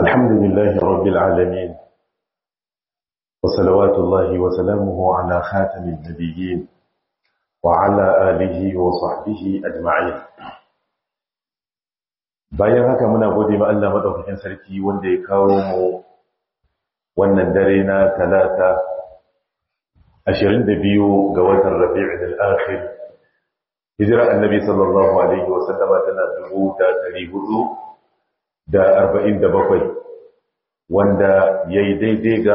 الحمد لله رب العالمين وصلوات الله وسلامه على خاتم النبيين وعلى آله وصحبه أجمعين bayan haka muna gode ma Allah madaukakin sarki wanda ya kawo mu wannan dare na talata 22 ga watan Rabi'ul Akhir hijira annabi sallallahu alaihi wasallama tana 1447 wanda yayi daidai ga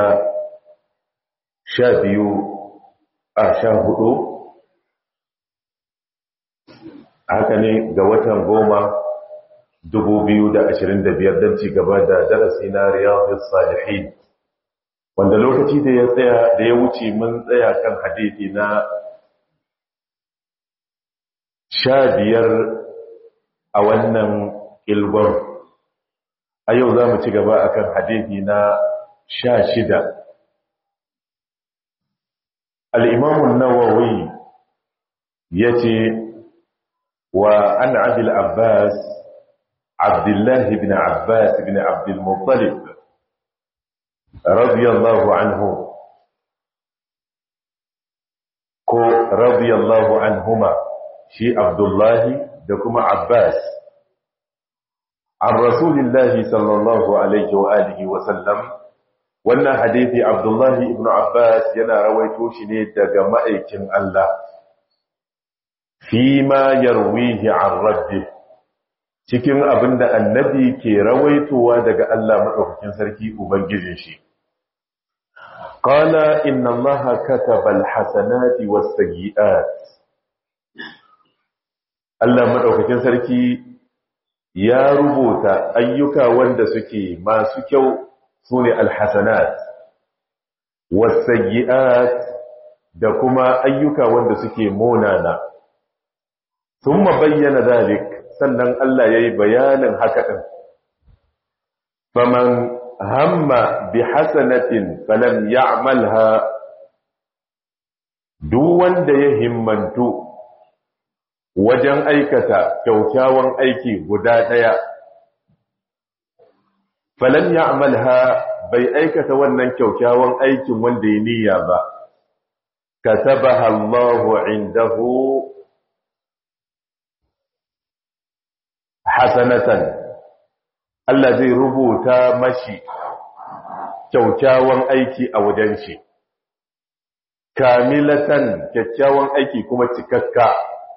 12 a 14 haka ne ga watan goma 2025 don ci gaba da darasi na riyadus salihin wanda lokaci da ya tsaya da ya wuce mun tsaya kan hadisi na sha biyar a wannan ilgon a yau za mu ci gaba a kan hadithi na sha shida al'imamun nawawi ya ce wa an abil abbas abdullahi bin abbas bin abdulmuttalib radiyallahu anhu ko radiyallahu anhuma shi abdullahi da kuma abbas an rasulillahi sallallahu alaihi wa alihi wa sallam wannan hadithi abdullahi ibn abbas yana rawaito shi ne daga ma'aikin Allah fi ma yarwihi an rabbi cikin abinda annabi ke rawaitowa daga Allah madaukakin sarki ubangijin shi qala inna allaha kataba alhasanati was-sayyi'at Allah maɗaukakin sarki ya rubuta ayyuka wanda suke masu kyau su ne alhassanat wasayyi'at da kuma ayyuka wanda suke monana sun bayyana zalik sannan Allah ya yi bayanin haka ɗin faman hamma bi hasanatin falam ya'malha duk wanda ya himmantu wajen aikata kyaukyawan aiki guda ɗaya falan ya amalha bai aikata wannan kyaukyawan aikin wanda ya niyya ba katabaha Allahu indahu hasanatan Allah zai rubuta mashi kyaukyawan aiki a wajen shi kamilatan kyakkyawan aiki kuma cikakka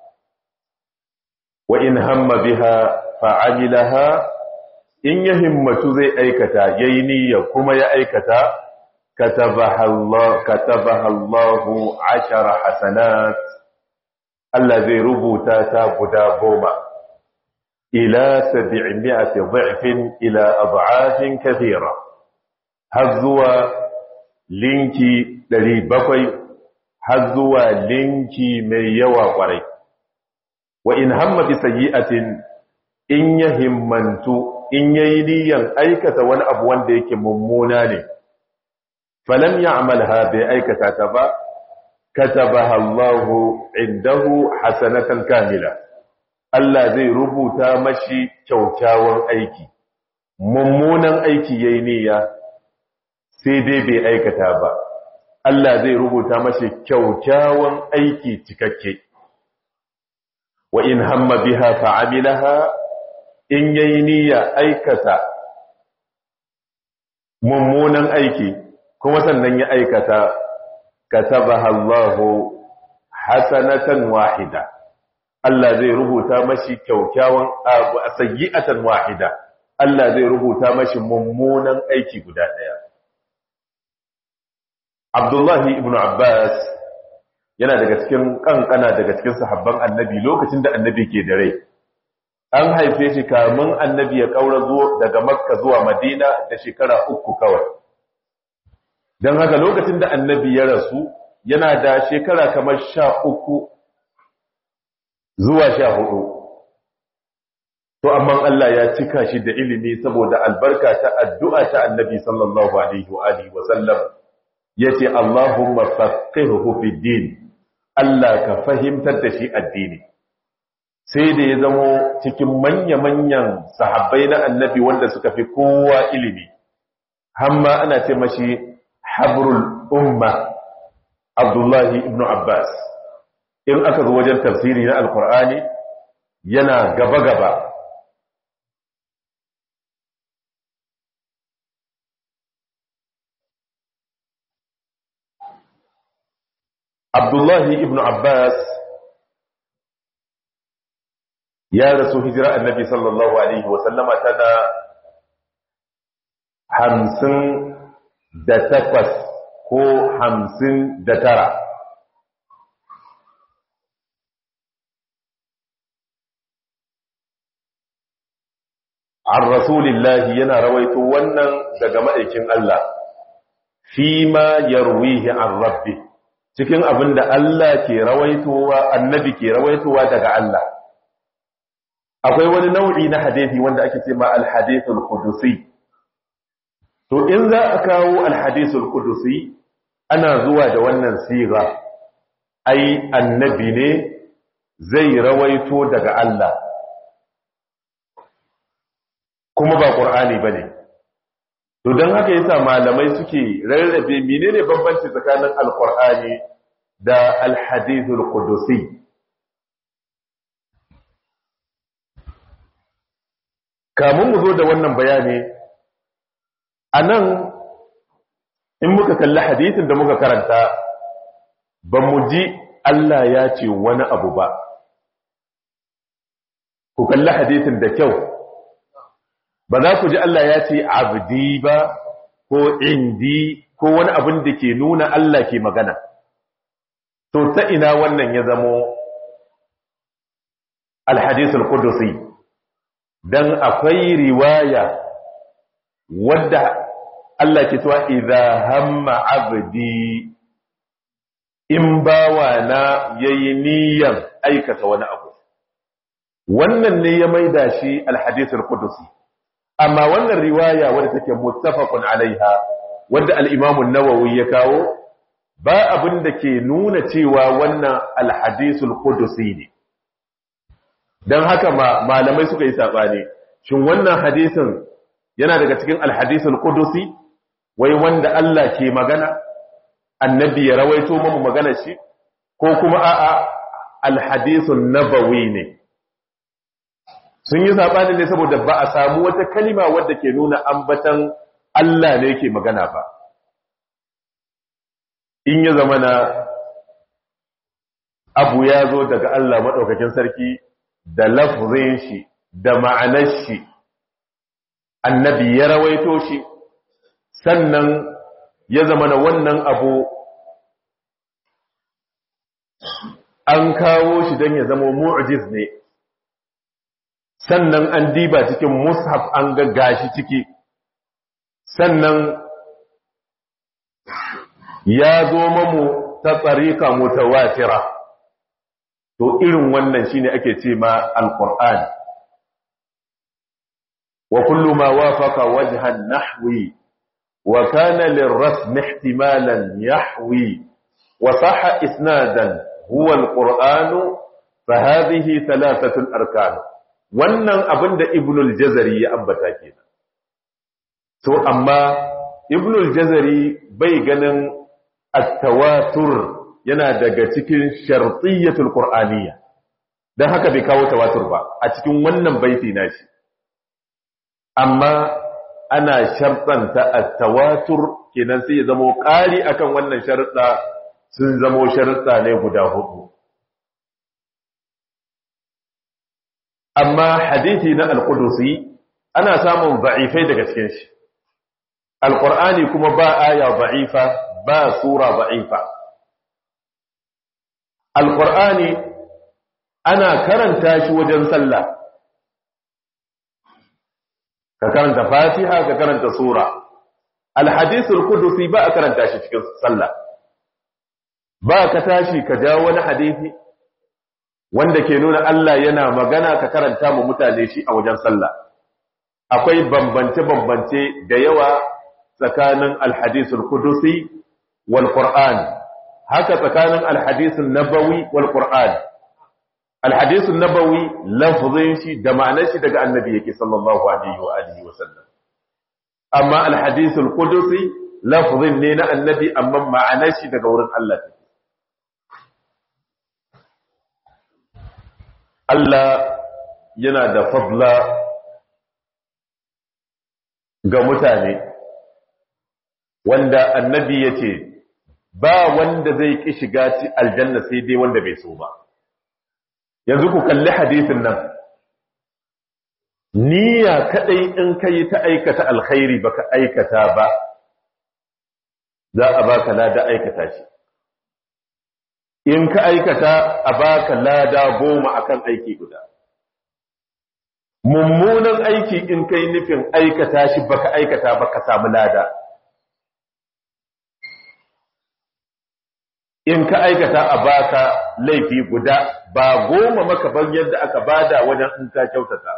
wa in hamma biha fa'amilaha in ya himmatu zai aikata yayi niyya kuma ya aikata katabaha Allah katabaha Allahu ashara hasanat Allah zai rubuta ta guda goma ila 700 dha'fin ila ad'afin kathira har zuwa linki 700 har zuwa linki mai yawa kwarai wa in hamma bi sayyi'atin in ya himmantu in yayi niyan aikata wani abu wanda yake mummuna ne falam ya'malha bi aikata ta ba katabaha Allahu indahu hasanatan kamila Allah zai rubuta mashi kyaukyawan aiki mummunan aiki yayi niyya sai dai bai aikata ba Allah zai rubuta mashi kyaukyawan aiki cikakke wa in hamma biha fa'amilaha in yayi niyya aikata mummunan aiki kuma sannan ya aikata katabaha Allahu hasanatan wahida Allah zai rubuta mashi kyaukyawan sayyi'atan wahida Allah zai rubuta mashi mummunan aiki guda daya Abdullahi ibn Abbas yana daga cikin kankana daga cikin sahabban annabi lokacin da annabi ke da rai an haife shi kamun annabi ya kaura zuwa daga makka zuwa madina da shekara uku kawai don haka lokacin da annabi ya rasu yana da shekara kamar sha uku zuwa sha hudu to amma Allah ya cika shi da ilimi saboda albarka ta addu'a ta annabi sallallahu alaihi wa alihi wa sallam yace Allahumma faqihhu fid din Allah ka fahimtar da shi addini sai da ya zamo cikin manya-manyan sahabbai na annabi wanda suka fi kowa ilimi hamma ana ce mashi habrul umma abdullahi ibn abbas in aka zo wajen tafsiri na alkur'ani yana gaba-gaba abdullahi ibn abbas ya rasu hijira annabi sallallahu alaihi wasallama tana hamsin da takwas ko hamsin da tara an rasulillahi yana rawaito wannan daga ma'aikin Allah fi ma yarwihi an rabbi cikin abin da Allah ke rawaitowa annabi ke rawaitowa daga Allah akwai wani nau'i na hadisi wanda ake ce ma al-hadithul qudusi to in za a kawo al-hadithul qudusi ana zuwa da wannan siga ai annabi ne zai rawaito daga Allah kuma ba qur'ani bane to dan haka yasa malamai suke rarrabe menene bambanci tsakanin al-qur'ani da al-hadithul qudusi kamun mu zo da wannan bayani a nan in muka kalli hadisin da muka karanta ba mu ji Allah ya ce wani abu ba ku kalli hadisin da kyau ba za ku ji Allah ya ce abdi ba ko indi ko wani abin da ke nuna Allah ke magana to ta ina wannan ya zamo alhadisul qudusi dan akwai riwaya wadda Allah ke cewa idza hamma abdi in bawa na yayi niyyar aikata wani abu wannan ne ya maida shi alhadith alqudusi amma wannan riwaya wadda take muttafaqun alaiha wadda al-imam an-nawawi ya kawo ba abin da ke nuna cewa wannan alhadith alqudusi ne don haka malamai suka yi saɓani shin wannan hadisin yana daga cikin alhadisul kudusi wai wanda Allah ke magana annabi ya rawaito mamu magana shi ko kuma a'a alhadisun nabawi ne sun yi saɓani ne saboda ba a samu wata kalima wadda ke nuna ambatan Allah ne ke magana ba in ya zama na abu ya zo daga Allah maɗaukakin sarki da lafzin shi da ma'anar shi annabi ya rawaito shi sannan ya zama na wannan abu an kawo shi don ya zama mu'jiz ne sannan an diba cikin mushaf an ga shi ciki sannan ya zo mamu ta tsarika mutawatira to irin wannan shine ake ce ma alqur'ani wa kullu ma wafaqa wajhan nahwi wa kana lirrasm ihtimalan yahwi wa sahha isnadan huwa alqur'anu fa hadhihi thalathatu arkan wannan abinda ibnul jazari ya ambata kenan to amma ibnul jazari bai ganin at-tawatur yana daga cikin shartiyyatul qur'aniyya dan haka bai kawo tawatur ba a cikin wannan baiti nashi amma ana shartanta at-tawatur kenan sai ya zamo ƙari akan wannan sharuɗa sun zamo sharuɗa ne guda hudu amma hadisi na al-qudusi ana samun da'ifai daga cikin shi al-qur'ani kuma ba aya da'ifa ba sura da'ifa alƙur'ani ana karanta shi wajen sallah ka karanta fatiha ka karanta sura alhadisul kudusi ba a karanta shi cikin sallah ba ka tashi ka jawo wani hadisi wanda ke nuna Allah yana magana ka karanta mu mutane shi a wajen sallah akwai bambance-bambance da yawa tsakanin alhadisul kudusi wal qur'an haka tsakanin alhadisun nabawi wal qur'an alhadisun nabawi lafzin shi da ma'anar shi daga annabi yake sallallahu alaihi wa alihi wa sallam amma alhadisul qudusi lafzin ne na annabi amma ma'anar shi daga wurin Allah take Allah yana da fadla ga mutane wanda annabi yace ba wanda zai ki shiga aljanna sai dai wanda bai so ba yanzu ku kalli hadisin nan niyya kadai in kai ta aikata alkhairi baka aikata ba za a baka lada aikata shi in ka aikata a baka lada goma akan aiki guda mummunan aiki in kai nufin aikata shi baka aikata ba ka samu lada in ka aikata a baka laifi guda ba goma maka ban yadda aka bada wajen in ka kyautata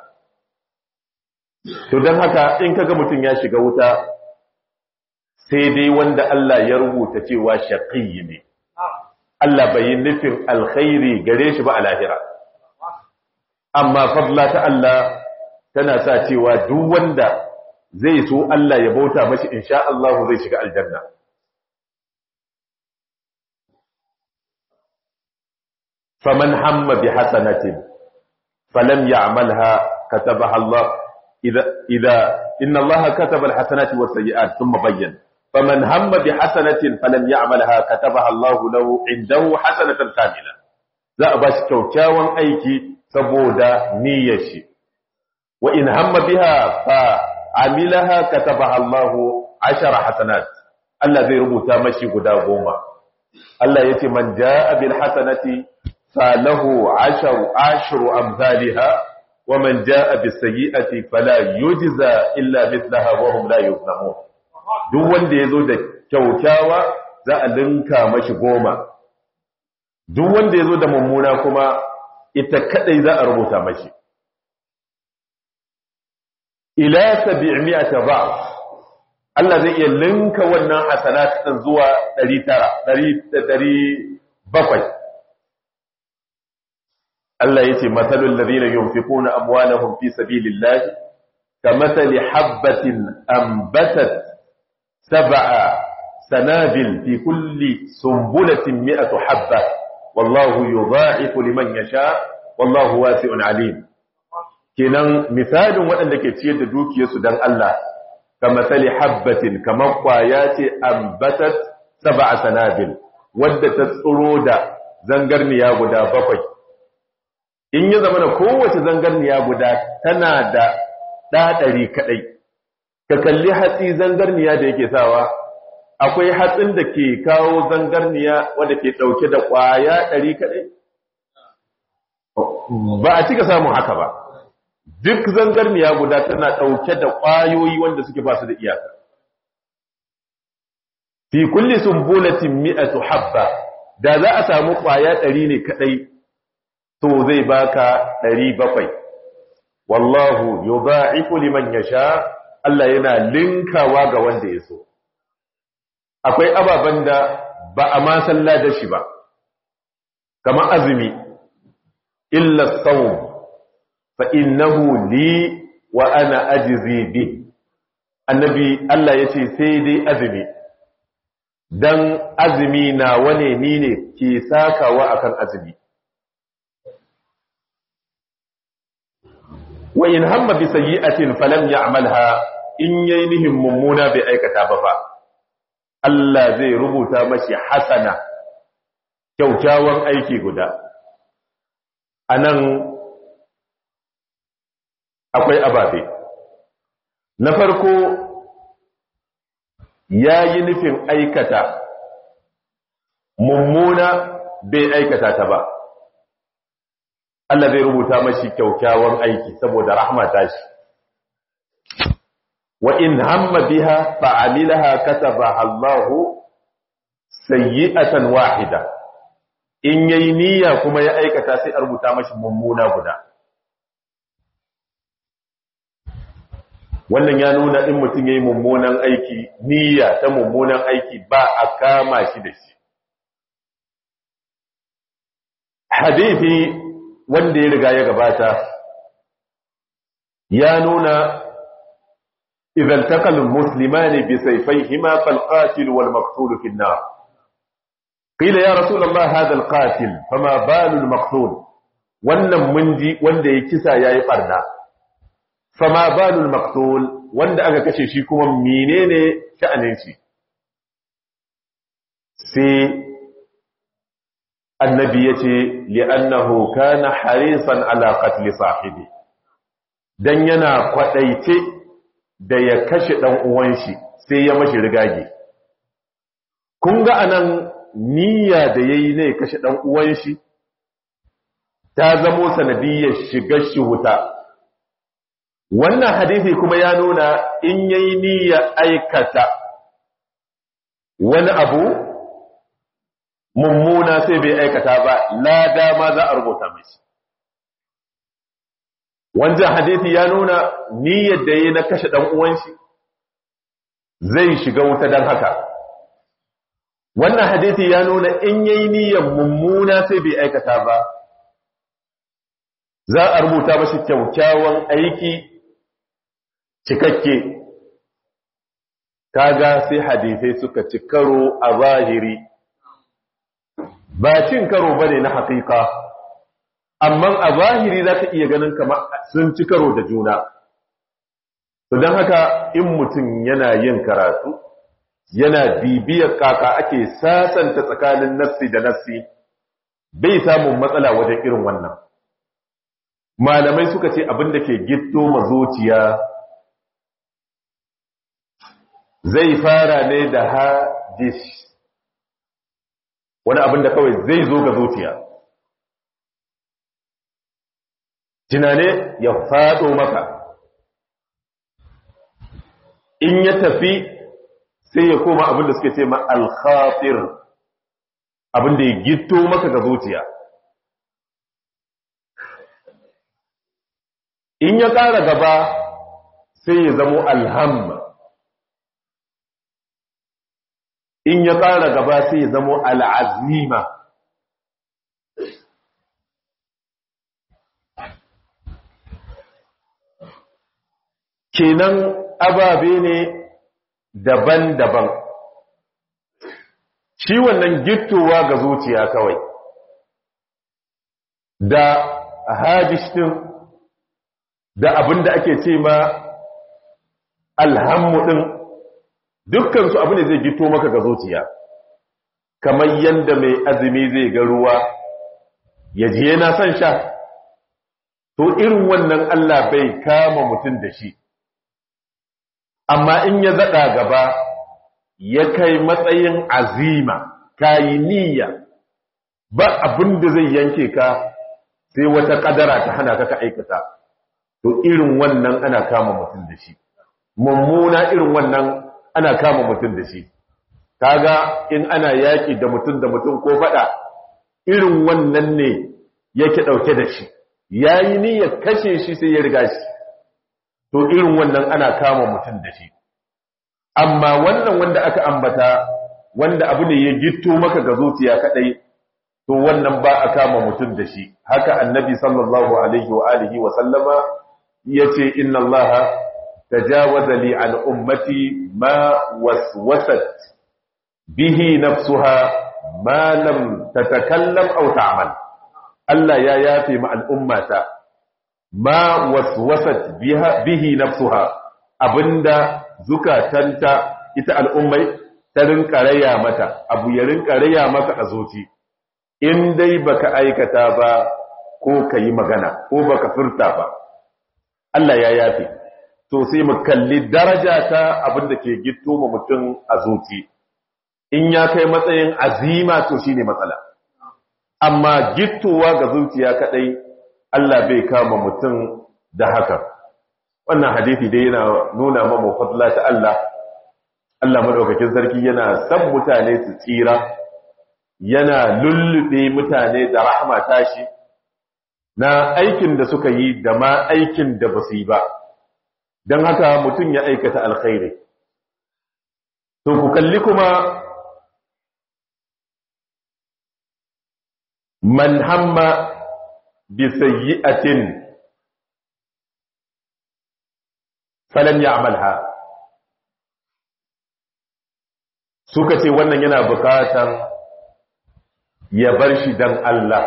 to don haka in kaga mutum ya shiga wuta sai dai wanda Allah ya rubuta cewa shaqiyyi ne Allah bai yi nufin alkhairi gare shi ba a lahira amma fadla ta Allah tana sa cewa duk wanda zai so Allah ya bauta mashi insha Allah zai shiga aljanna faman hamma bi hasanatin falam ya'malha katabaha Allah idha idha inna Allah kataba alhasanati was-sayyi'at thumma bayyana faman hamma bi hasanatin falam ya'malha katabaha Allah lahu indahu hasanatan kamila za a bashi kyaukyawan aiki saboda niyyar shi wa in hamma biha fa amilaha katabaha Allah ashara hasanat Allah zai rubuta mashi guda goma Allah yace man jaa bil hasanati falahu asharu ashru amsalha wa man jaa bis sayyi'ati fala yujza illa mithlaha wa hum la yuzlamun duk wanda yazo da kyaukyawa za a linka mashi goma duk wanda yazo da mummuna kuma ita kadai za a rubuta mashi ila 700 ba Allah zai iya linka wannan hasanat din zuwa 900 700 Allah yace masalul ladina yunfiquna amwalahum fi sabilillahi kamathali habatin ambatat sab'a sanabil fi kulli sumbulatin mi'atu habba wallahu yudha'ifu liman yasha wallahu wasi'un alim kenan misalin waɗanda ke ciyar da dukiyarsu dan Allah kamathali habatin kamar kwaya ce ambatat sab'a sanabil wadda ta tsiro da zangarniya guda bakwai in ya zama da kowace zangarniya guda tana da ɗaɗari kaɗai ka kalli hatsi zangarniya da yake sawa akwai hatsin da ke kawo zangarniya wadda ke ɗauke da ƙwaya ɗari kaɗai ba a cika samun haka ba duk zangarniya guda tana ɗauke da ƙwayoyi wanda suke ba su da iyaka fi kulli sumbulatin mi'atu habba da za a samu ƙwaya ɗari ne kaɗai to zai baka ɗari bakwai wallahu yudha'ifu liman yasha Allah yana linkawa ga wanda ya so akwai ababen da ba a ma salla da shi ba kamar azumi illa sawm fa innahu li wa ana ajzi bi annabi Allah yace sai dai azumi dan azumi na wane ni ne ke sakawa akan azumi wa in hamma bi sayyi'atin falam ya'malha in yayi nihin mummuna bai aikata ba fa Allah zai rubuta mashi hasana kyaukyawan aiki guda anan akwai ababe na farko yayi nufin aikata mummuna bai aikata ta ba Allah zai rubuta mashi kyaukyawan aiki saboda rahma ta shi wa in hamma biha fa'amilaha katabaha Allah sayyi'atan wahida in yayi niyya kuma ya aikata sai a rubuta mashi mummuna guda wannan ya nuna in mutum yayi mummunan aiki niyya ta mummunan aiki ba a kama shi da shi hadisi wanda ya riga ya gabata ya nuna idan takal muslimani bi sayfayhima fal qatil wal maqtul fi an-nar qila ya rasulullah hadha al qatil fama balu al maqtul wannan munji wanda ya kisa yayi barna fama balu al maqtul wanda aka kashe shi kuma menene sha'anin shi sai annabi ya ce li'annahu kana harisan ala qatli sahibi dan yana kwadaice da ya kashe dan uwan shi sai ya mashi rigage kun ga anan niyya da yayi ne kashe dan uwan shi ta zamo sanadiyyar shigar shi wuta wannan hadisi kuma ya nuna in yayi niyya aikata wani abu mummuna sai bai aikata ba lada ma za a rubuta mashi wancan hadisi ya nuna niyyar da yi na kashe dan uwan shi zai shiga wuta dan haka wannan hadisi ya nuna in yayi niyyar mummuna sai bai aikata ba za a rubuta mashi kyaukyawan aiki cikakke kaga sai hadisai suka ci karo a zahiri ba cin karo bane na haƙiƙa amma a zahiri za ka iya ganin kamar sun ci karo da juna to don haka in mutum yana yin karatu yana bibiyar kaka ake sasanta tsakanin nassi da nassi bai samun matsala wajen irin wannan malamai suka ce abin da ke gitto mazociya zai fara ne da hadis wani abin da kawai zai zo ga zuciya tunane ya faɗo maka in ya tafi sai ya koma abin da suke ce ma alkhafir abin da ya gito maka ga zuciya in ya ƙara gaba sai ya zamo alhamma in ya ƙara gaba sai ya zamo al'azima kenan ababe ne daban-daban shi wannan gittowa ga zuciya kawai da hadish din da abin da ake ce ma alhammu din dukkansu abu ne zai gito maka ga zuciya kamar yadda mai azumi zai ga ruwa ya ji yana son sha to irin wannan Allah bai kama mutum da shi amma in ya zaɗa gaba ya kai matsayin azima kayi niyya ba abin da zai yanke ka sai wata ƙadara ta hana ka ka aikata to irin wannan ana kama mutum da shi mummuna irin wannan ana kama mutum da shi kaga in ana yaki da mutum da mutum ko fada irin wannan ne yake dauke da shi yayi niyyar kashe shi sai ya riga shi to irin wannan ana kama mutum da shi amma wannan wanda aka ambata wanda abu ne ya gitto maka ga zuciya kadai to wannan ba a kama mutum da shi haka annabi sallallahu alaihi wa alihi wa sallama yace inna allaha تجاوز لي عن أمتي ما وسوست به نفسها ما لم تتكلم أو تعمل ألا يا يافي مع الأمة ما وسوست بها به نفسها أبندا زكاتنت إتا الأمة ترنك ريا متى أبو يرنك ريا متى أزوتي in dai baka aikata ba ko ka yi magana ko baka furta ba Allah ya yafe to sai mu kalli daraja ta abin da ke gitto ma mutum a zuci in ya kai matsayin azima to shine matsala amma gittowa ga zuciya kadai Allah bai kama mutum da haka wannan hadisi dai yana nuna mamu fadla ta Allah Allah madaukakin sarki yana san mutane su tsira yana lullube mutane da rahama tashi na aikin da suka yi da ma aikin da ba su yi ba don haka mutum ya aikata alkhairi to ku kalli kuma man hamma bi sayyi'atin falam ya'malha suka ce wannan yana bukatan ya bar shi dan Allah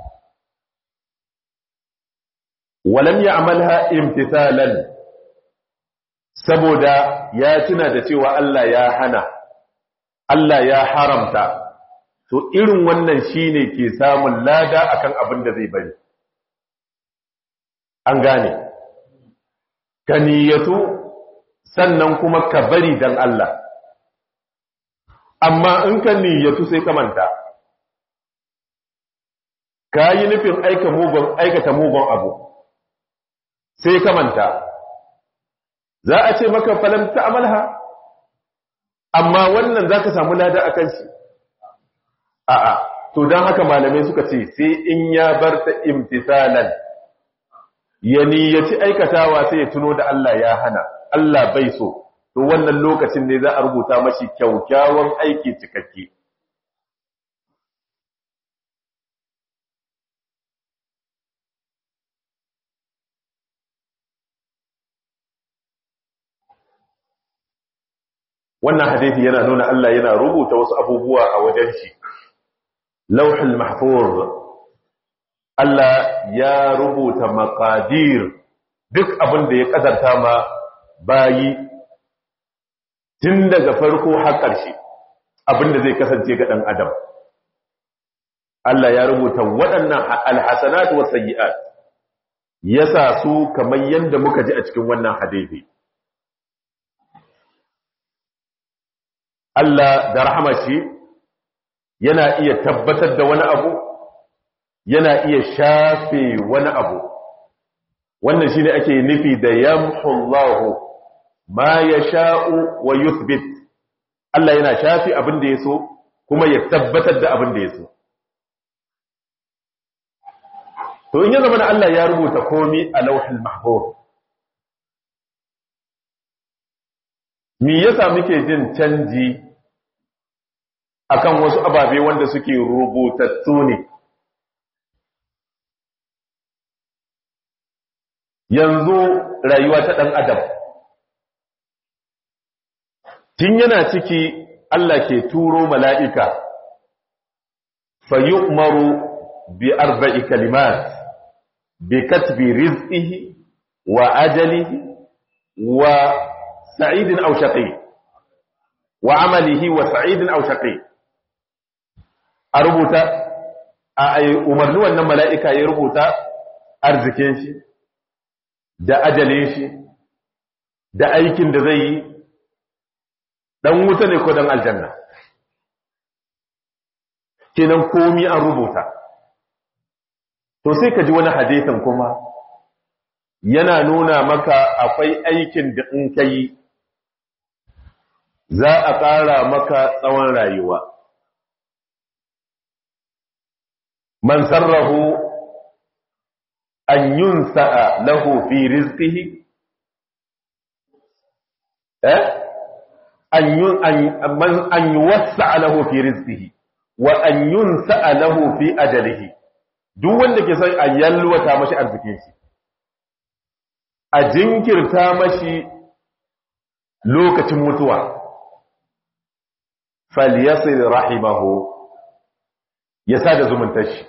walam ya'malha imtithalan saboda ya tuna da cewa Allah ya hana Allah ya haramta to irin wannan shine ke samun lada akan abin da zai bari an gane ka niyyatu sannan kuma ka bari dan Allah amma in ka niyyatu sai ka manta ka yi nufin aikata mugun abu sai ka manta za a ce maka falam ta amalha amma wannan za ka samu lada a kan shi a'a to don haka malamai suka ce sai in ya bar ta imtisalan ya niyyaci aikatawa sai ya tuno da Allah ya hana Allah bai so to wannan lokacin ne za a rubuta mashi kyaukyawan aiki cikakke wannan hadisi yana nuna Allah yana rubuta wasu abubuwa a wajen shi lauhul mahfuz Allah ya rubuta maqadir duk abin da ya kadarta ma bayi tun daga farko har ƙarshe abin da zai kasance ga dan adam Allah ya rubuta waɗannan alhasanat was sayyi'at yasa su kamar yanda muka ji a cikin wannan hadisi Allah da rahamashi yana iya tabbatar da wani abu yana iya shafe wani abu wannan shine ake nufi da yamhullahu ma yasha'u wa yuthbit Allah yana shafe abin da yaso kuma ya tabbatar da abin da yaso to in ya zama Allah ya rubuta komai a lauhul mahfuz me yasa muke jin canji akan wasu ababe wanda suke rubutattu ne yanzu rayuwa ta ɗan adam tun yana ciki Allah ke turo mala'ika fa yu'maru bi arba'i kalimat bi katbi rizqihi wa ajalihi wa sa'idin aw shaqi wa amalihi wa sa'idin aw shaqi a rubuta a umarni wannan mala'ika ya rubuta arzikin shi da ajalin shi da aikin da zai yi dan wuta ne ko dan aljanna kenan komi an rubuta to sai ka ji wani hadisin kuma yana nuna maka akwai aikin da in ka yi za a ƙara maka tsawon rayuwa man sarrahu an yunsa'a lahu fi rizqihi eh an yun an yuwassa'a lahu fi rizqihi wa an yunsa'a lahu fi ajalihi duk wanda ke son a yalwata mashi arzikin shi a jinkirta mashi lokacin mutuwa falyasil rahimahu ya sada zumuntar shi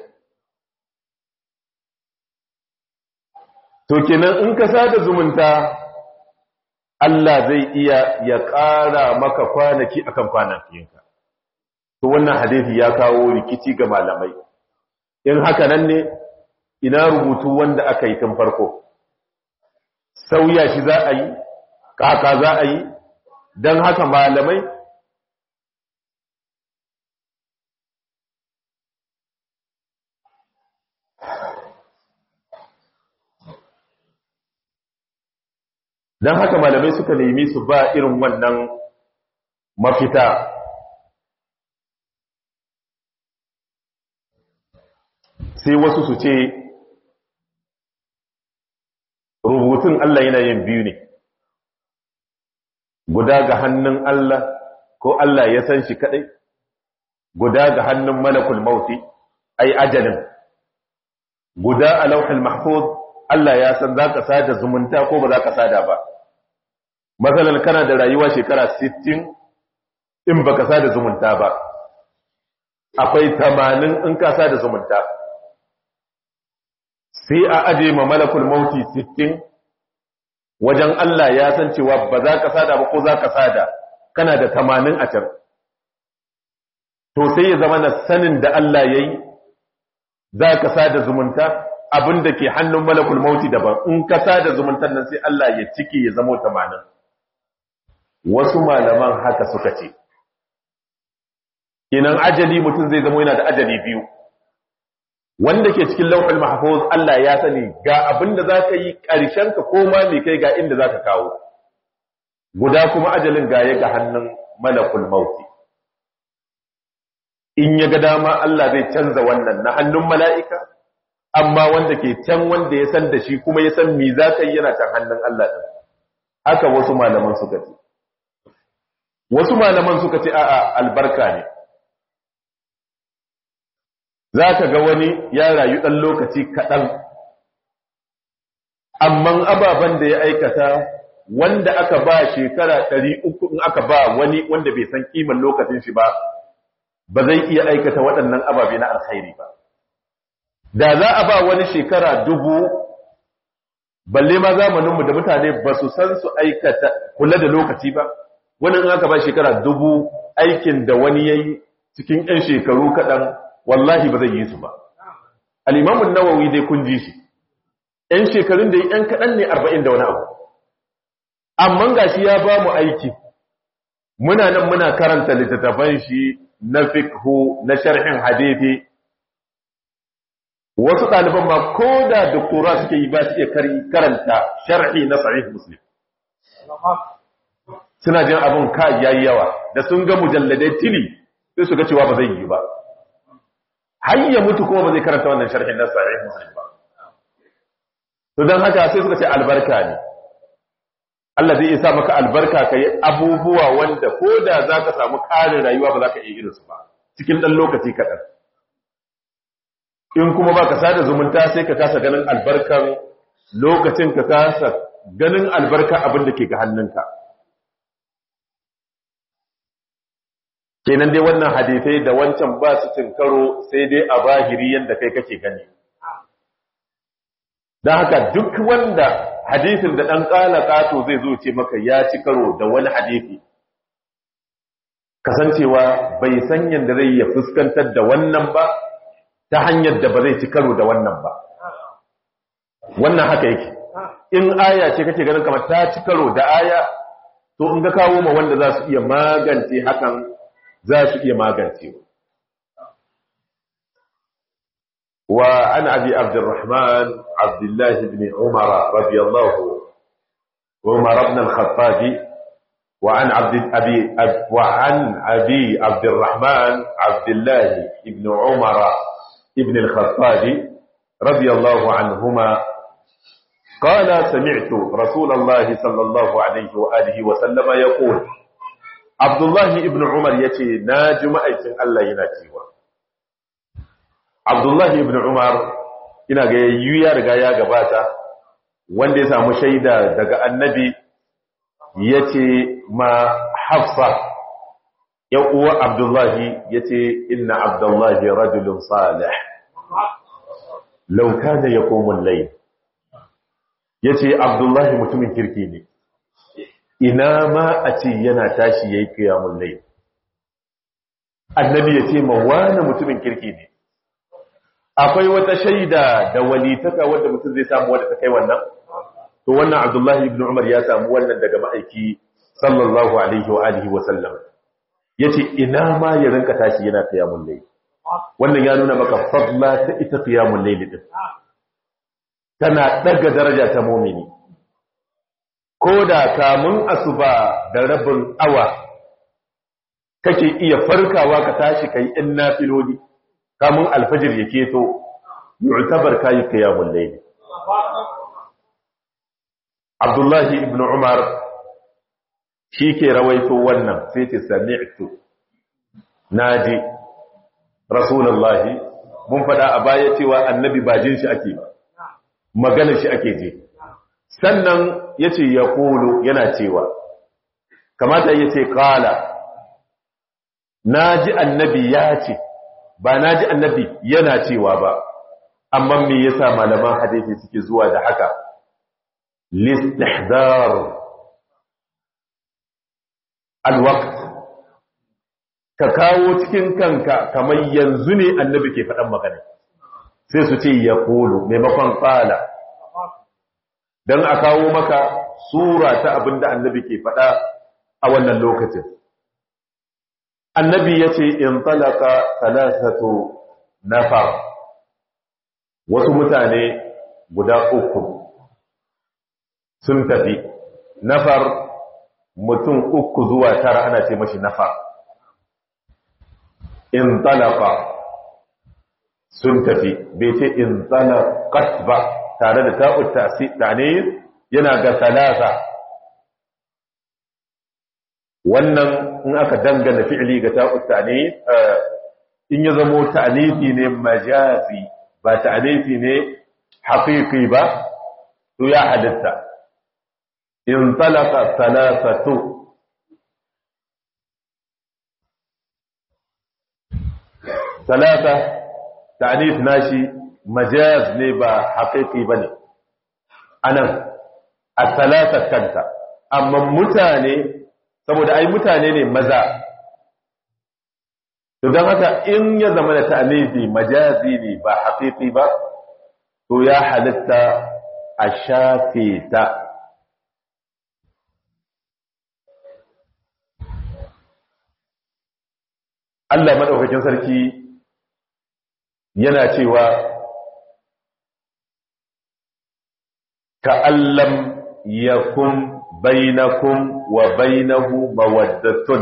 to kenan in ka sada zumunta Allah zai iya ya ƙara maka kwanaki akan kwanakinka to wannan hadisi ya kawo rikici ga malamai in haka nan ne ina rubutu wanda aka yi tun farko sauya shi za a yi kaka za a yi don haka malamai don haka malamai suka nemi su ba irin wannan mafita sai wasu su ce rubutun Allah yana yin biyu ne guda ga hannun Allah ko Allah ya san shi kadai guda ga hannun malakul mauti ai ajalin guda a lauhul mahfuz Allah ya san zaka sada zumunta ko ba zaka sada ba matsalar kana da rayuwa shekara 60 in baka sada zumunta ba akwai 80 in ka sada zumunta sai a aje ma malakul mauti 60 wajen Allah ya san cewa ba za ka sada ba ko za ka sada kana da 80 a can to sai ya zama na sanin da Allah ya yi za ka sada zumunta abin da ke hannun malakul mauti daban in ka sada zumuntar nan sai Allah ya ciki ya zama 80 wasu malaman haka suka ce kinan ajali mutum zai zama yana da ajali biyu wanda ke cikin lauhul mahfuz Allah ya sani ga abin da zaka yi ƙarshen ka koma mai kai ga inda zaka kawo guda kuma ajalin ga ya ga hannun malakul mauti in ya ga dama Allah zai canza wannan na hannun mala'ika amma wanda ke can wanda ya san da shi kuma ya san me zaka yi yana can hannun Allah din haka wasu malaman suka ce wasu malaman suka ce a'a albarka ne za ka ga wani ya rayu ɗan lokaci kaɗan amman ababen da ya aikata wanda aka ba shekara ɗari uku in aka ba wani wanda bai san kiman lokacin shi ba ba zai iya aikata waɗannan ababe na alkhairi ba da za a ba wani shekara dubu balle ma zamaninmu da mutane ba su san su aikata kula da lokaci ba wani in aka ba shekara dubu aikin da wani ya yi cikin 'yan shekaru kaɗan wallahi ba zai yi su ba al'imamun nawawi dai kun ji shi ‘yan shekarun da ‘yan kaɗan ne arba'in da wani abu amma ga shi ya ba mu aiki muna nan muna karanta littattafan shi na fikhu na sharhin hadithi wasu ɗaliban ma ko da doktora suke yi ba su iya karanta sharhi na sahih muslim suna jin abin ka yayi yawa da sun ga mujalladai tili sai su ga cewa ba zai yi ba har ya mutu kuma ba zai karanta wannan sharhin na sahih muslim ba to dan haka sai suka ce albarka ne Allah zai isa maka albarka kai abubuwa wanda ko da zaka samu ƙarin rayuwa ba zaka iya irin su ba cikin dan lokaci kaɗan in kuma baka sada zumunta sai ka kasa ganin albarkan lokacin ka kasa ganin albarka abin da ke ga hannunka kenan dai wannan hadisai da wancan ba su cin karo sai dai a bahiri yadda kai kake gani don haka duk wanda hadisin da ɗan ƙala ƙato zai zo ce maka ya ci karo da wani hadisi kasancewa bai san yadda zai ya fuskantar da wannan ba ta hanyar da ba zai ci karo da wannan ba wannan haka yake in aya ce kake ganin kamar ta ci karo da aya to in ga kawo ma wanda za su iya magance hakan za su iya magancewa wa an abi abdurrahman abdullah ibn umar radiyallahu umar ibn al-khattab wa an abd abi wa an abi abdurrahman abdullah ibn umar ibn al-khattab radiyallahu anhuma قال سمعت رسول الله صلى الله عليه وآله وسلم يقول Abdullahi ibn Umar ya ce, Na ji ma'aikin Allah yana cewa. Abdullahi ibn Umar, ina ga yayi ya riga ya gabata, wanda ya samu shaida daga annabi ya ce ma Hafsa, ‘yan uwa Abdullahi ya ce, Inna Abdullahi rajulun salih, lauka da ya komun lai. Ya ce, Abdullahi mutumin kirki ne. ina ma a ce yana tashi ya yi kiyamun lai annabi ya ce ma wani mutumin kirki ne akwai wata shaida da walitaka wadda mutum zai samu wadda ta kai wannan to wannan abdullahi ibn umar ya samu wannan daga ma'aiki sallallahu alaihi wa alihi wa sallam ya ce ina ma ya rinka tashi yana kiyamun lai wannan ya nuna maka fadla ta ita kiyamun lai din tana daga daraja ta mumini ko da kamun asuba da rabin awa kake iya farkawa ka tashi kai in nafiloli kamun alfajir ya keto yu'tabar kai qiyamul layl Abdullahi ibn Umar shi ke rawaito wannan sai ce sami'tu naji Rasulullahi mun faɗa a baya cewa annabi ba jin shi ake ba magana shi ake je sannan yace ya kulu yana cewa kamata yace qala naji annabi ya ce ba naji annabi yana cewa ba amma me yasa malaman hadisi suke zuwa da haka listihdar alwaqt ka kawo cikin kanka kamar yanzu ne annabi ke faɗan magana sai su ce ya kulu maimakon ƙala don a kawo maka sura ta abin da annabi ke faɗa a wannan lokacin annabi ya ce in talaka talatatu nafar wasu mutane guda uku sun tafi nafar mutum uku zuwa tara ana ce mashi nafar in talaka sun tafi bai ce in talakat ba tare da ta'ud ta'anis yana ga talata wannan in aka dangana fi'li ga ta'ud ta'anis in ya zamo ta'anisi ne majazi ba ta'anisi ne haqiqi ba to ya halitta in talaka talatatu talata ta'anif nashi majaz ne ba haqiqi bane anan as-salata kanta amma mutane saboda ai mutane ne maza to dan haka in ya zama da ta'anifi majazi ne ba haqiqi ba to ya halitta a shafe ta Allah madaukakin sarki yana cewa ka'allam yakun bainakum wa bainahu mawaddatun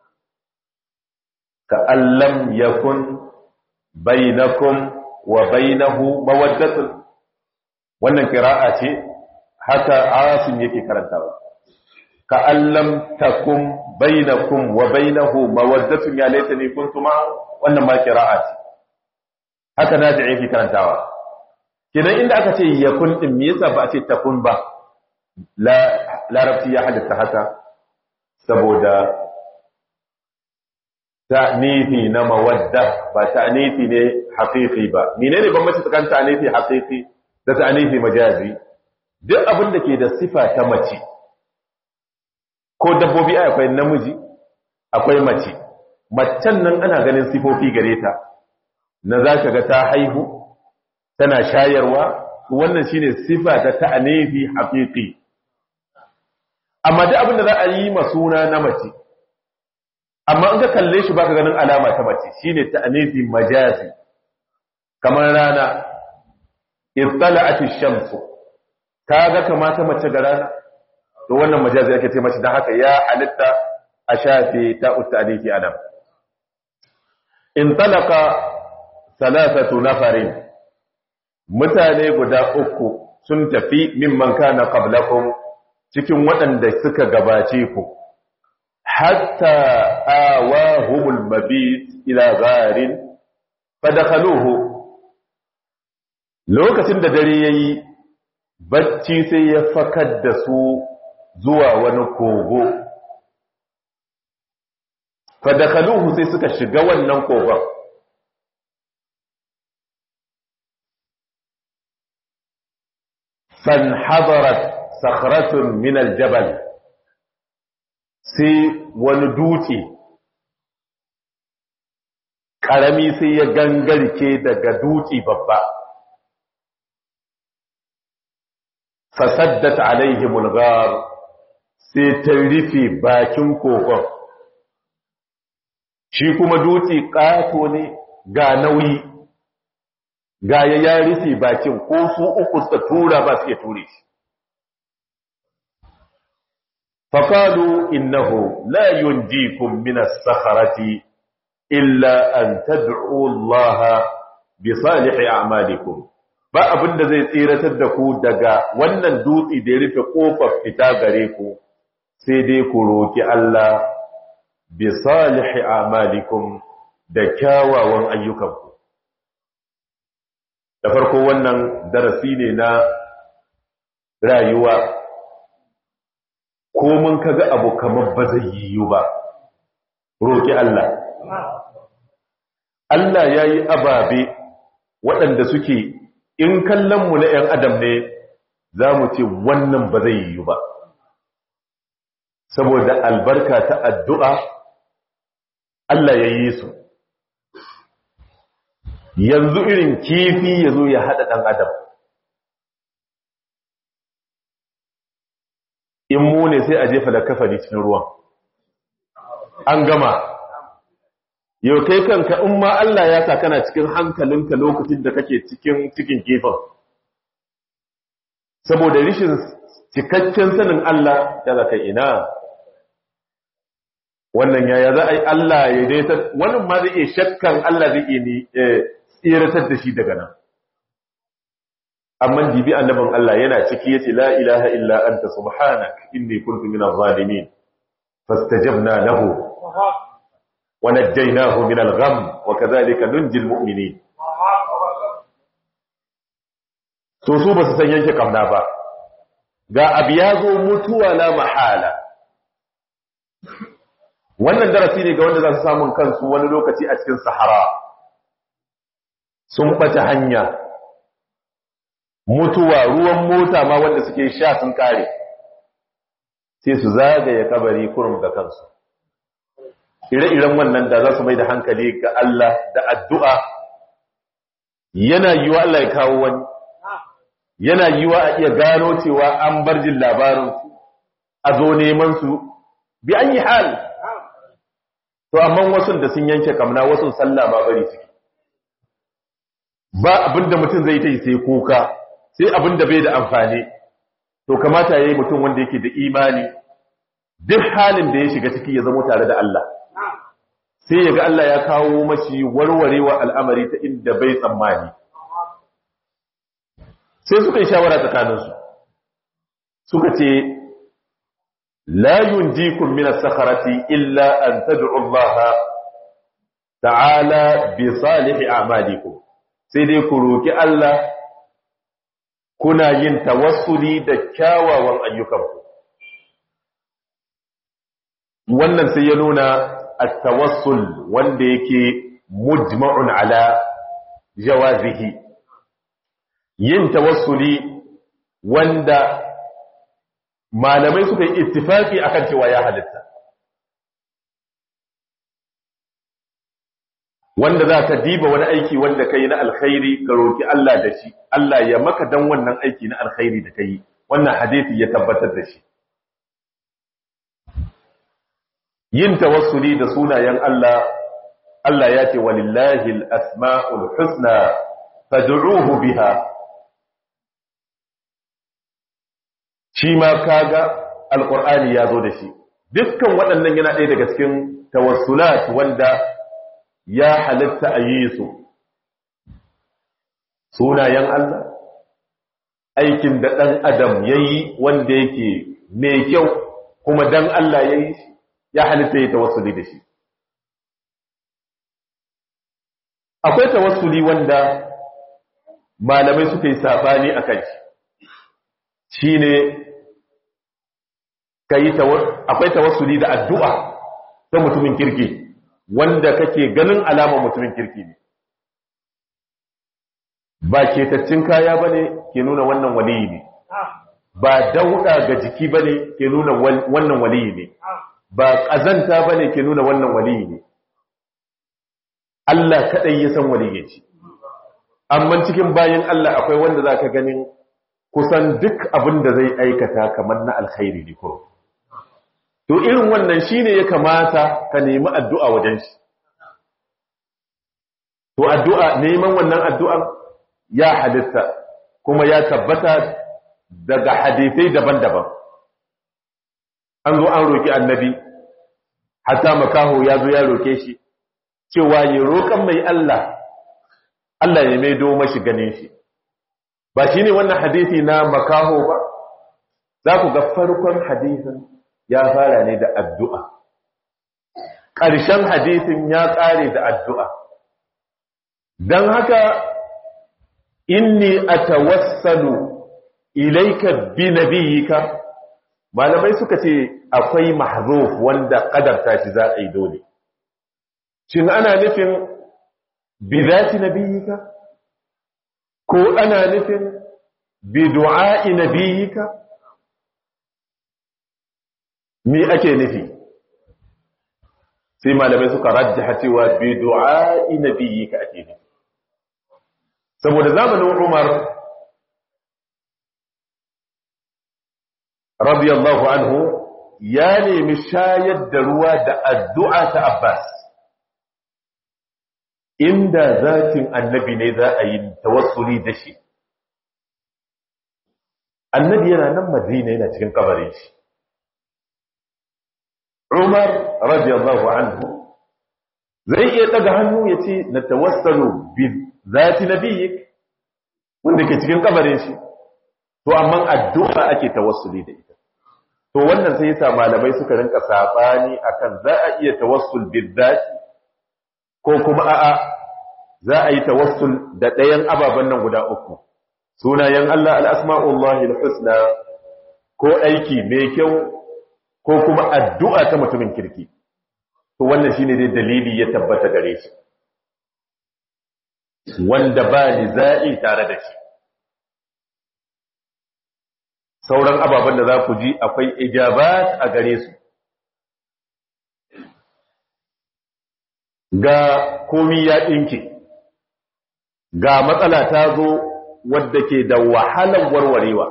ka'allam yakun bainakum wa bainahu mawaddatun wannan qira'a ce haka asim yake karantawa ka'allam takum bainakum wa bainahu mawaddatun ya laitani kuntum wannan ma qira'a ce haka na da yake karantawa kidan inda aka ce yakun din me yasa ba a ce takun ba la larabci ya halitta haka saboda ta'nifi na mawadda ba ta'nifi ne haqiqi ba menene bambanci tsakanin ta'nifi haqiqi da ta'nifi majazi duk abin da ke da sifa ta mace ko dabbobi akwai namiji akwai mace macen nan ana ganin sifofi gare ta na za ka ga ta haihu tana shayarwa wannan shine sifa ta ta'anifi haqiqi amma duk abin da za a yi masuna na mace amma in ka kalle shi baka ganin alama ta mace shine ta'anifi majazi kamar rana ittala'at ash-shamsu kaga kamata mace ga rana to wannan majazi ake ce mace dan haka ya halitta a shafe ta'ut ta'anifi adam in talaka salasatu nafarin mutane guda uku sun tafi mimman kana qablakum cikin waɗanda suka gabace ku hatta awahumul mabit ila gharin fadakhaluhu lokacin da dare yayi bacci sai ya fakar da su zuwa wani kogo fadakhaluhu sai suka shiga wannan kogon فانحضرت صخرة من الجبل sai wani dutse ƙarami sai ya gangarke daga dutse babba fasaddat alaihi mulgar sai ta rufe bakin kogon shi kuma dutse ƙato ne ga nauyi ga ya ya rufe bakin ko su uku suka tura ba su iya ture shi faƙalu innahu la yunjikum min as-sakharati illa an tad'u Allah bi salihi a'malikum ba abinda zai tsiratar da ku daga wannan dutse da ya rufe kofar fita gare ku sai dai ku roki Allah bi salihi a'malikum da kyawawan ayyukanku da farko wannan darasi ne na rayuwa ko mun kaga abu kamar ba zai yiwu ba roƙi Allah Allah ya yi ababe waɗanda suke in kallonmu na ‘yan adam ne za mu ce wannan ba zai yiwu ba saboda albarka ta addu'a Allah ya yi su yanzu irin kifi ya zo ya haɗa ɗan adam in mu ne sai a jefa da kafani cikin ruwan an gama yau kai kanka in ma Allah ya sa kana cikin hankalinka lokacin da kake cikin cikin kifin saboda rishin cikakken sanin Allah ya zaka ina wannan yaya za a yi Allah ya daita wannan ma zai iya shakkan Allah zai iya tsiratar da shi daga nan amma dibi annabin Allah yana ciki yace la ilaha illa anta subhanak inni kuntu minaz zalimin fastajabna lahu wa najjaynahu minal gham wa kadhalika nunjil mu'minin to su ba su san yanke kamna ba ga abu ya zo mutuwa la mahala wannan darasi ne ga wanda za su samun kansu wani lokaci a cikin sahara sun ɓace hanya mutuwa ruwan mota ma wanda suke sha sun kare sai su zagaye kabari kurum da kansu ire-iren wannan da za su mai da hankali ga Allah da addu'a yana yiwa Allah ya kawo wani yana yiwa a iya gano cewa an bar jin labarinsu a zo neman su bi an yi hal to amma wasu da sun yanke kamna wasu sallah ba bari suke ba abinda mutum zai ta yi sai kuka sai abinda bai da amfani to kamata ya yi mutum wanda yake da imani duk halin da ya shiga ciki ya zama tare da Allah sai ya ga Allah ya kawo mashi warwarewa al'amari ta inda bai tsammani sai suka yi shawara tsakaninsu suka ce la yunjikum min as-sakharati illa an tad'u Allah ta'ala bi salihi a'malikum sai dai ku roki Allah kuna yin tawassuli da kyawawan ayyukanku wannan sai ya nuna at-tawassul wanda yake mujma'un ala jawazihi yin tawassuli wanda malamai suka yi ittifaki akan cewa ya halitta wanda za ka diba wani aiki wanda ka yi na alkhairi ka roki Allah da shi Allah ya maka dan wannan aiki na alkhairi da ka yi wannan hadisi ya tabbatar da shi yin tawassuli da sunayen Allah Allah ya ce walillahi al-asma'ul husna fad'uhu biha shi ma kaga alqur'ani ya zo da shi dukkan waɗannan yana ɗaya daga cikin tawassulat wanda ya halitta a yi su sunayen Allah aikin da ɗan adam ya yi wanda yake mai kyau kuma dan Allah ya yi shi ya halitta ya tawassuli da shi akwai tawassuli wanda malamai suka yi sabani a kan shi shi ne akwai tawassuli da addu'a ta mutumin kirki wanda kake ganin alama mutumin kirki ne ba ketaccin kaya ba ne ke nuna wannan waliyi ne ba dauɗa ga jiki ba ne ke nuna wannan waliyi ne ba ƙazanta ba ne ke nuna wannan waliyi ne Allah kaɗai ya san waliyi ce amma cikin bayan Allah akwai wanda za ka ganin kusan duk abin da zai aikata kamar na alkhairi ne kuro to irin wannan shine ya kamata ka nemi addu'a wajen shi to addu'a neman wannan addu'ar ya halitta kuma ya tabbata daga hadisai daban-daban an zo an roki annabi hatta makaho ya zo ya roke shi cewa ya roƙan mai Allah Allah ya maido mashi ganin shi ba shine wannan hadisi na makaho ba za ku ga farkon hadisin ya fara ne da addu'a ƙarshen hadisin ya ƙare da addu'a don haka inni atawassalu ilaika bi nabiyika malamai suka ce akwai mahzuf wanda kadarta shi za a yi dole shin ana nufin bi zati nabiyika ko ana nufin bi du'a'i nabiyika me ake nufi sai malamai suka rajjaha cewa bi du'a'i nabiyika ake nufi saboda zamanin Umar radiyallahu anhu ya nemi shayar da ruwa da addu'a ta Abbas inda zatin annabi ne za a yi tawassuli da shi annabi yana nan madina yana cikin kabarin shi Umar radiyallahu anhu zai iya daga hannu ya ce na tawassalu bi zati nabiyik wanda ke cikin kabarin shi to amma addu'a ake tawassuli da ita to wannan sai yasa malamai suka rinka sabani akan za a iya tawassul bil zati ko kuma a'a za a yi tawassul da ɗayan ababen nan guda uku sunayen Allah al-asma'ullahi al-husna ko aiki mai kyau ko kuma addu'a ta mutumin kirki to wannan shine dai dalili ya tabbata gare shi wanda ba za'i tare da shi sauran ababen da za ku ji akwai ijabat a gare su ga komi ya ɗinke ga matsala ta zo wadda ke da wahalar warwarewa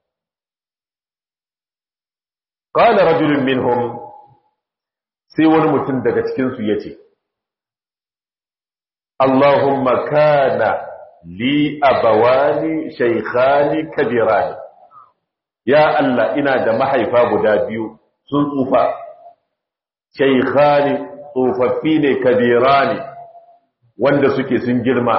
qala rajulun minhum sai wani mutum daga cikinsu ya ce Allahumma kana li abawani shaykhani kabirani ya Allah ina da mahaifa guda biyu sun tsufa shaykhani tsofaffi ne kabirani wanda suke sun girma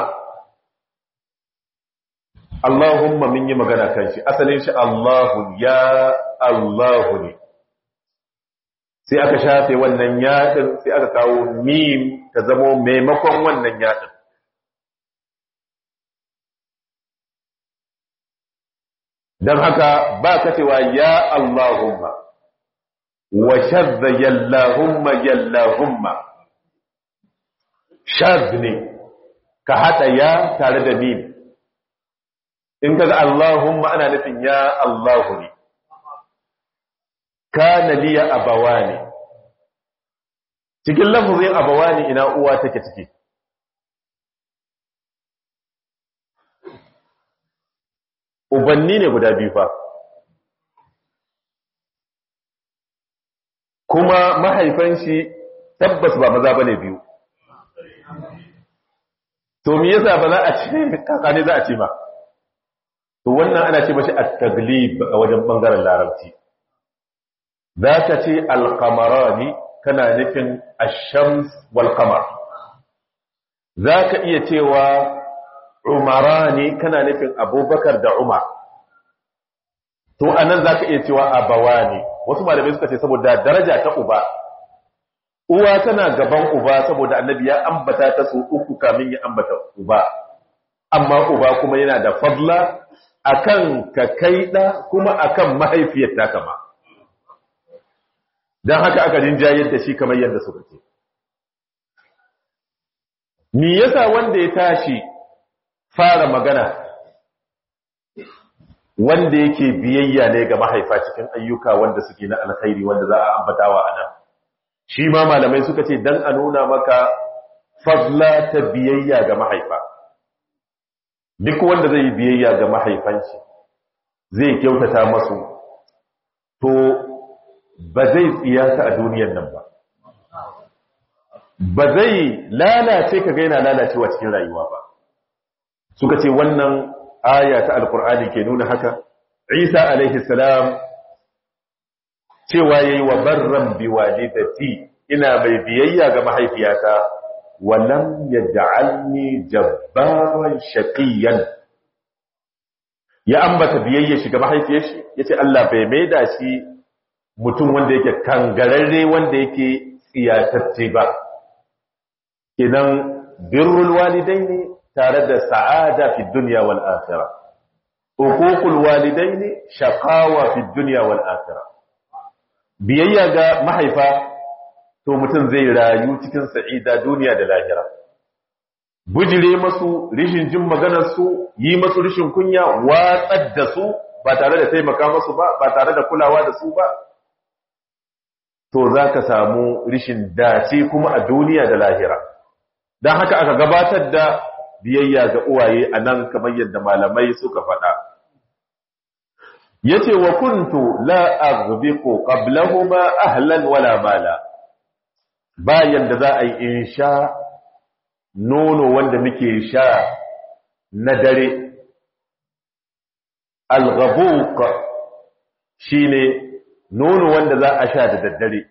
Allahumma min yi magana kan shi asalin shi Allahu ya Allahu ne sai aka shafe wannan yaɗin sai aka kawo mim ta zamo maimakon wannan yaɗin don haka ba ka cewa ya Allahumma wa shadda yallahumma yallahumma shadda ne ka haɗa ya tare da mim in ka ga Allahumma ana nufin ya Allahu ne kana liya abawani cikin lafazin abawani ina uwa take ciki ubanni ne guda biyu fa kuma mahaifan shi tabbas ba maza bane biyu to me yasa ba za a ce kaka ne za a ce ba to wannan ana ce mashi at-taglib a wajen bangaren larabci za ka ce alkamarani kana nufin ashams walkamar za ka iya cewa umarani kana nufin abubakar da umar to anan za ka iya cewa abawani wasu malamai suka ce saboda daraja ta uba uwa tana gaban uba saboda annabi ya ambata ta su uku kamin ya ambata uba amma uba kuma yana da fadla akan ka kaida kuma akan mahaifiyar ta kama don haka aka rinjayar da shi kamar yadda suka ce. Me yasa wanda ya tashi fara magana wanda yake biyayya ne ga mahaifa cikin ayyuka wanda suke na alkhairi wanda za a ambatawa a nan. Shi ma malamai suka ce don a nuna maka fadla ta biyayya ga mahaifa. Duk wanda zai yi biyayya ga mahaifanshi zai kyautata masu, to ba zai tsiyata a duniyan nan ba ba zai lalace ka gaina lalacewa cikin rayuwa ba suka ce wannan aya ta alkur'ani ke nuna haka isa alaihi salam cewa yayi wa barran biwalidati ina mai biyayya ga mahaifiyata walam yaj'alni jabbaran shaqiyan ya ambata biyayya shi ga mahaifiyar shi yace Allah bai maida shi mutum wanda yake kangararre wanda yake tsiyatacce ba idan birrul walidaini tare da sa'ada fi dunya wal akhirah uququl walidaini shaqawa fi dunya wal akhirah biyayya ga mahaifa to mutum zai rayu cikin sa'ida duniya da lahira bujire masu rishin jin maganar su yi masu rishin kunya watsar da su ba tare da taimaka masu ba ba tare da kulawa da su ba to za ka samu rishin dace kuma a duniya da lahira don haka aka gabatar da biyayya ga uwaye a nan kamar yadda malamai suka faɗa ya ce wa kuntu la aghbiqu qablahuma ahlan wala mala bayan da za a yi in sha nono wanda muke sha na dare al-ghabuq shine nono wanda za a sha da daddare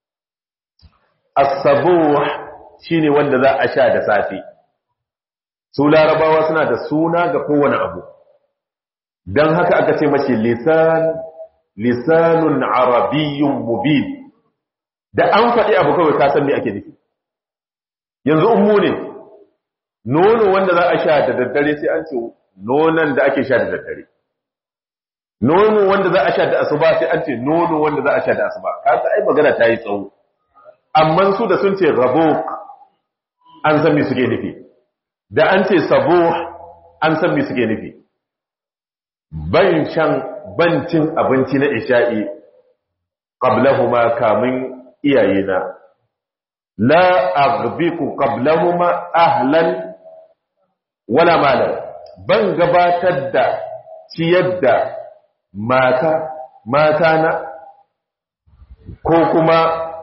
as-sabuh shine wanda za a sha da safe su larabawa suna da suna ga kowane abu dan haka aka ce mashi lisan lisanun arabiyyun mubin da an faɗi abu kawai ka san me ake nufi yanzu ummu ne nono wanda za a sha da daddare sai an ce nonon da ake sha da daddare nono wanda za a sha da asuba sai an ce nono wanda za a sha da asuba kaga ai magana ta yi tsawo amma su da sun ce rabo an san me suke nufi da an ce sabo an san me suke nufi ban shan bancin abinci na isha'i qablahuma kamin iyayena la aghbiku qablahuma ahlan wala malan ban gabatar da ciyar da mata mata na ko kuma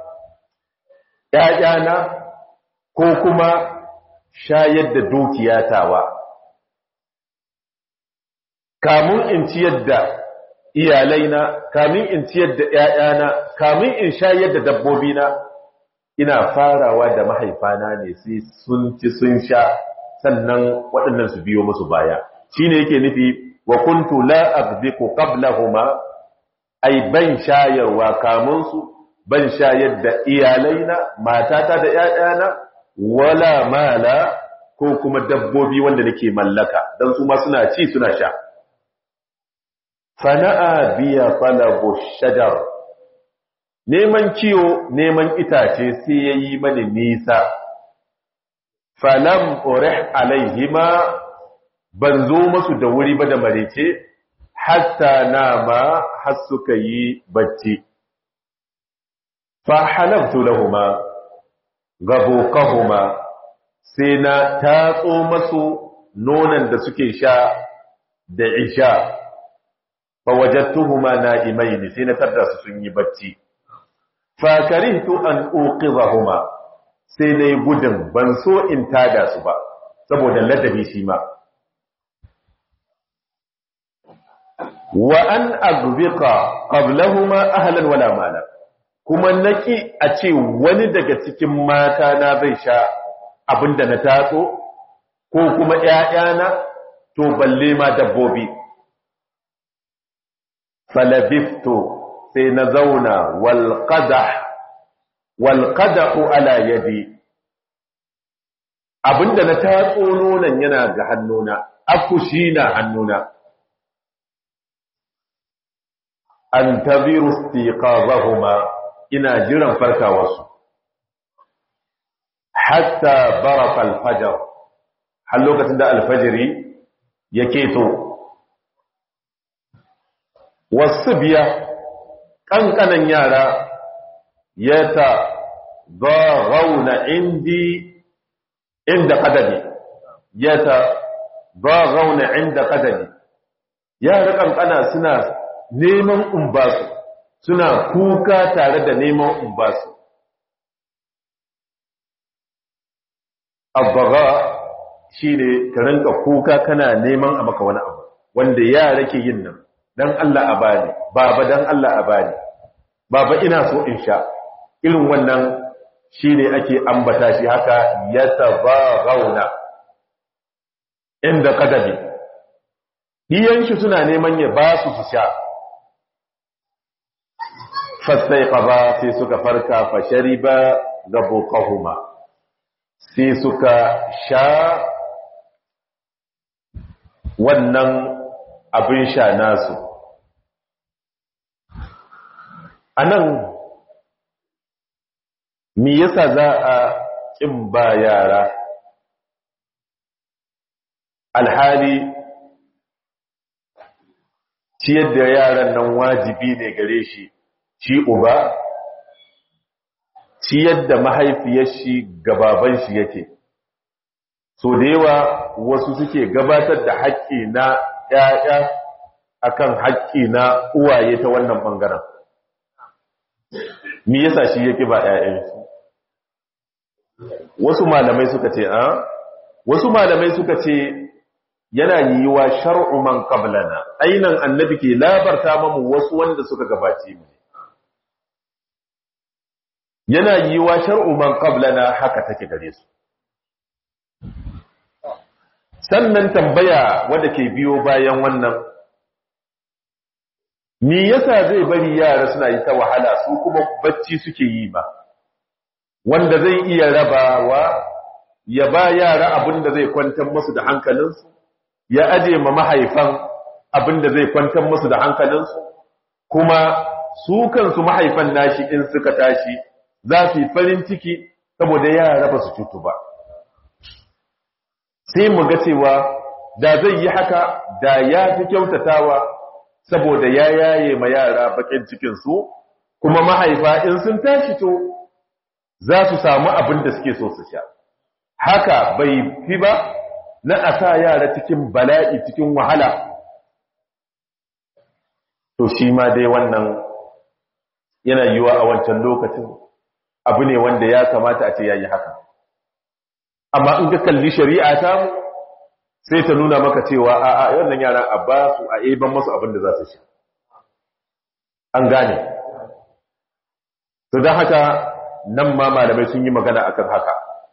ƴaƴana ko kuma shayar da dukiyatawa kamun in ciyar da iyalaina kamun in ciyar da ƴaƴana kamun in shayar da dabbobina ina farawa da mahaifana ne sai sun ci sun sha sannan waɗannan su biyo musu baya shine yake nufi wa kuntu la aghbiqu qablahuma ay ban shayarwa kamun su ban shayar da iyalaina matata da ƴaƴana wala mala ko kuma dabbobi wanda nake mallaka dan su ma suna ci suna sha fana'a biya talabu shajar neman kiyo neman itace sai yayi mani nisa falam urih alaihima ban zo masu da wuri ba da marece hatta nama har suka yi bacci fa halaftu lahuma gabuqahuma sai na tatso masu nonan da suke sha da isha fa wajadtuhuma na'imain sai na tarda su sun yi bacci fa karihtu an uqidhahuma sai nayi gudun ban so in tada su ba saboda ladabi shi ma wa an aghbiqa qablahuma ahlan wala mala kuma naki a ce wani daga cikin mata na zai sha abinda na tatso ko kuma ƴaƴana to balle ma dabbobi falabiftu sai na zauna wal qadah wal qadahu ala yadi abinda na tatso nonon yana ga hannuna akushi na hannuna antaziru istiqazahuma ina jiran farkawarsu hatta baraka alfajar har lokacin da alfajiri ya keto wasu biya ƙanƙanan yara ya ta zarauna indi inda ƙadami ya ta zarauna inda ƙadami yara ƙanƙana suna neman umbasu suna kuka tare da neman umbasu abbaga shi ne ka rinka kuka kana neman a maka wani abu wanda yara ke yin nan dan Allah a bani baba dan Allah a bani baba ina so in sha irin wannan shi ne ake ambata shi haka ya gauna. inda kadabi diyan shi suna neman ya ba su su sha fastaiqaba sai suka farka fa shariba gabuqahuma sai suka sha wannan abin sha nasu a nan me yasa za a ƙin ba yara alhali ciyar da yaran nan wajibi ne gare shi shi uba ciyar da mahaifiyar shi gababan shi yake so da yawa wasu suke gabatar da haƙƙi na ƴaƴa akan haƙƙi na uwaye ta wannan bangaren me yasa shi yake ba ƴaƴan shi wasu malamai suka ce a wasu malamai suka ce yana yiwa shar'u man qablana ainan annabi ke labarta mamu wasu wanda suka gabace mu yana yiwa shar'u man qablana haka take gare su sannan tambaya wanda ke biyo bayan wannan me yasa zai bari yara suna yi ta wahala su kuma bacci suke yi ba wanda zai iya rabawa ya ba yara abinda zai kwantar musu da hankalinsu ya aje ma mahaifan abinda zai kwantar musu da hankalinsu kuma su kansu mahaifan nashi in suka tashi za su yi farin ciki saboda yara ba su cutu ba sai mu ga cewa da zai yi haka da ya fi kyautatawa saboda ya yaye ma yara bakin cikinsu kuma mahaifa in sun tashi to za su samu abin da suke so su sha haka bai fi ba na a sa yara cikin bala'i cikin wahala to shi ma dai wannan yana yiwa a wancan lokacin abu ne wanda ya kamata a ce yayi haka amma in ka kalli shari'a ta sai ta nuna maka cewa a a wannan yaran a ba su a eban masu abin da za su sha an gane to don haka nan ma malamai sun yi magana akan haka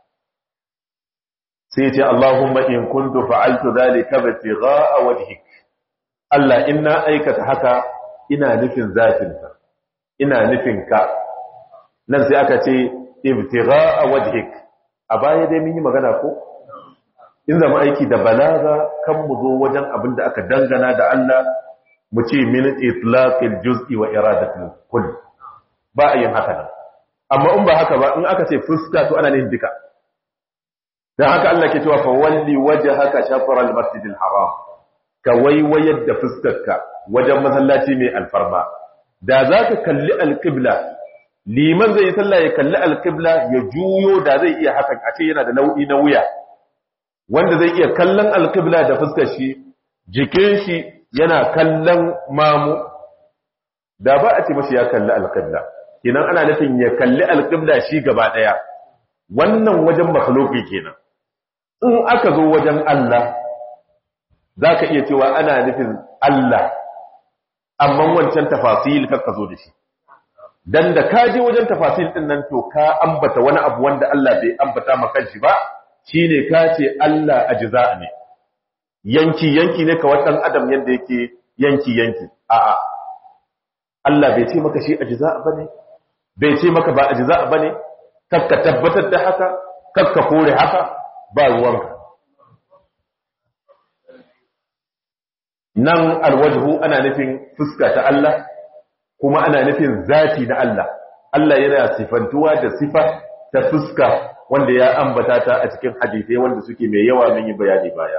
sai ce Allahumma in kuntu fa'altu dhalika bitigha'a wajhik Allah inna aikata haka ina nufin zatinka ina nufin ka nan sai aka ce ibtigha'a wajhik a baya dai mun yi magana ko in zama aiki da balaga kan mu zo wajen abin da aka dangana da Allah mu ce min itlaqil juz'i wa iradatul kull ba a yin haka nan amma in ba haka ba in aka ce fuska to ana yin duka dan haka Allah ke cewa fa walli wajhaka shatr al-masjidil haram ka waiwayar da fuskarka wajen masallaci mai alfarma da zaka kalli al-qibla liman zai yi sallah ya kalli alƙibla ya juyo da zai iya hakan a ce yana da nau'i na wuya wanda zai iya kallon alƙibla da fuskar shi jikin shi yana kallon mamu da ba a ce mashi ya kalli alƙibla kenan ana nufin ya kalli alƙibla shi gaba ɗaya wannan wajen makhluki kenan in aka zo wajen Allah za ka iya cewa ana nufin Allah amma wancan tafasil ka zo da shi dan da ka je wajen tafasil din nan to ka ambata wani abu wanda Allah bai ambata maka shi ba shine ka ce Allah ajza ne yanki yanki ne ka wadan adam yanda yake yanki yanki a'a Allah bai ce maka shi ajza bane bai ce maka ba ajza bane kakka tabbatar da haka kakka kore haka ba ruwanka nan alwajhu ana nufin fuska ta Allah kuma ana nufin zati na Allah Allah yana sifantuwa da sifa ta fuska wanda ya ambata ta a cikin hadisai wanda suke mai yawa mun yi bayani baya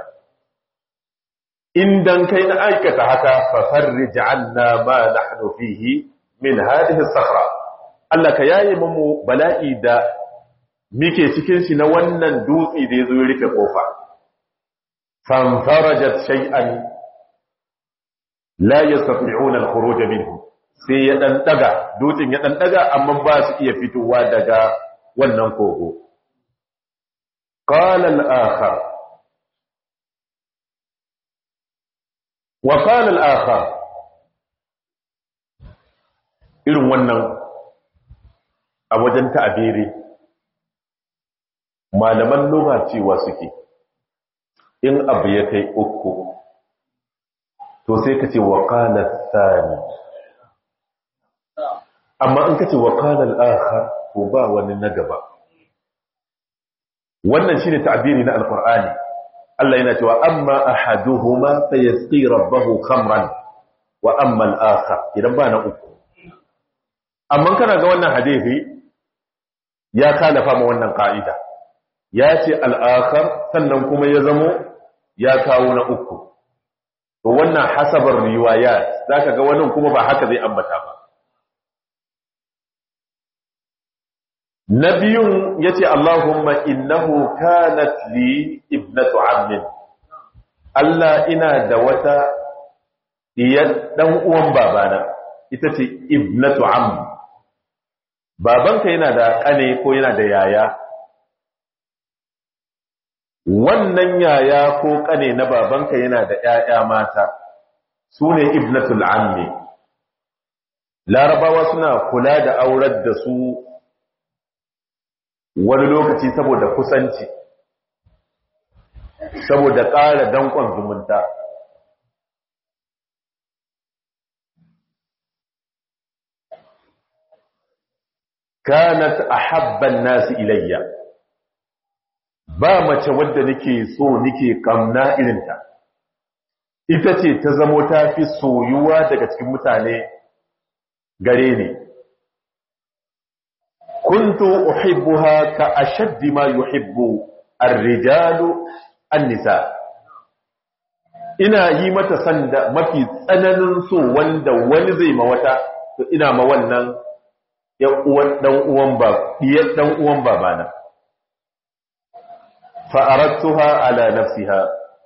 in dan kai na aikata haka fa farrij anna ma nahnu fihi min hadhihi as-sahra Allah ka yaye mu bala'i da muke cikin shi na wannan dutse da yazo ya rufe kofa fanfarajat shay'an la yastati'una al-khuruj minhu sai ya ɗan ɗaga dutsen ya ɗan ɗaga amma ba su iya fitowa daga wannan kogo qala al-akhar wa qala al-akhar irin wannan a wajen ta'abiri malaman lugha cewa suke in abu ya kai uku to sai ka ce wa qala thani amma in kace wa qala al-akhar to ba wani na gaba wannan shine ta'biri na alqur'ani Allah yana cewa amma ahaduhuma fayasqi rabbahu khamran wa amma al-akhar idan ba na uku amma kana ga wannan hadisi ya kalafa ma wannan ka'ida ya ce al-akhar sannan kuma ya zamo ya kawo na uku to wannan hasabar riwayat zaka ga wannan kuma ba haka zai ambata ba nabiyun yace Allahumma innahu kanat li ibnatu ammin Allah ina da wata diyar dan uwan babana ita ce ibnatu am babanka yana da kane ko yana da yaya wannan yaya ko kane na babanka yana da ƴaƴa mata sune ibnatul ammi larabawa suna kula da aurar da su wani lokaci saboda kusanci saboda ƙara danƙon zumunta kanat ahabban nasi ilayya ba mace wadda nake so nake kamna irinta ita ce ta zamo ta fi soyuwa daga cikin mutane gare ni كنت أحبها كأشد ما يحب الرجال النساء ina yi mata sanda mafi tsananin so wanda wani zai ma wata to ina ma wannan ya uwan dan uwan ba diyar dan uwan babana fa aradtuha ala nafsiha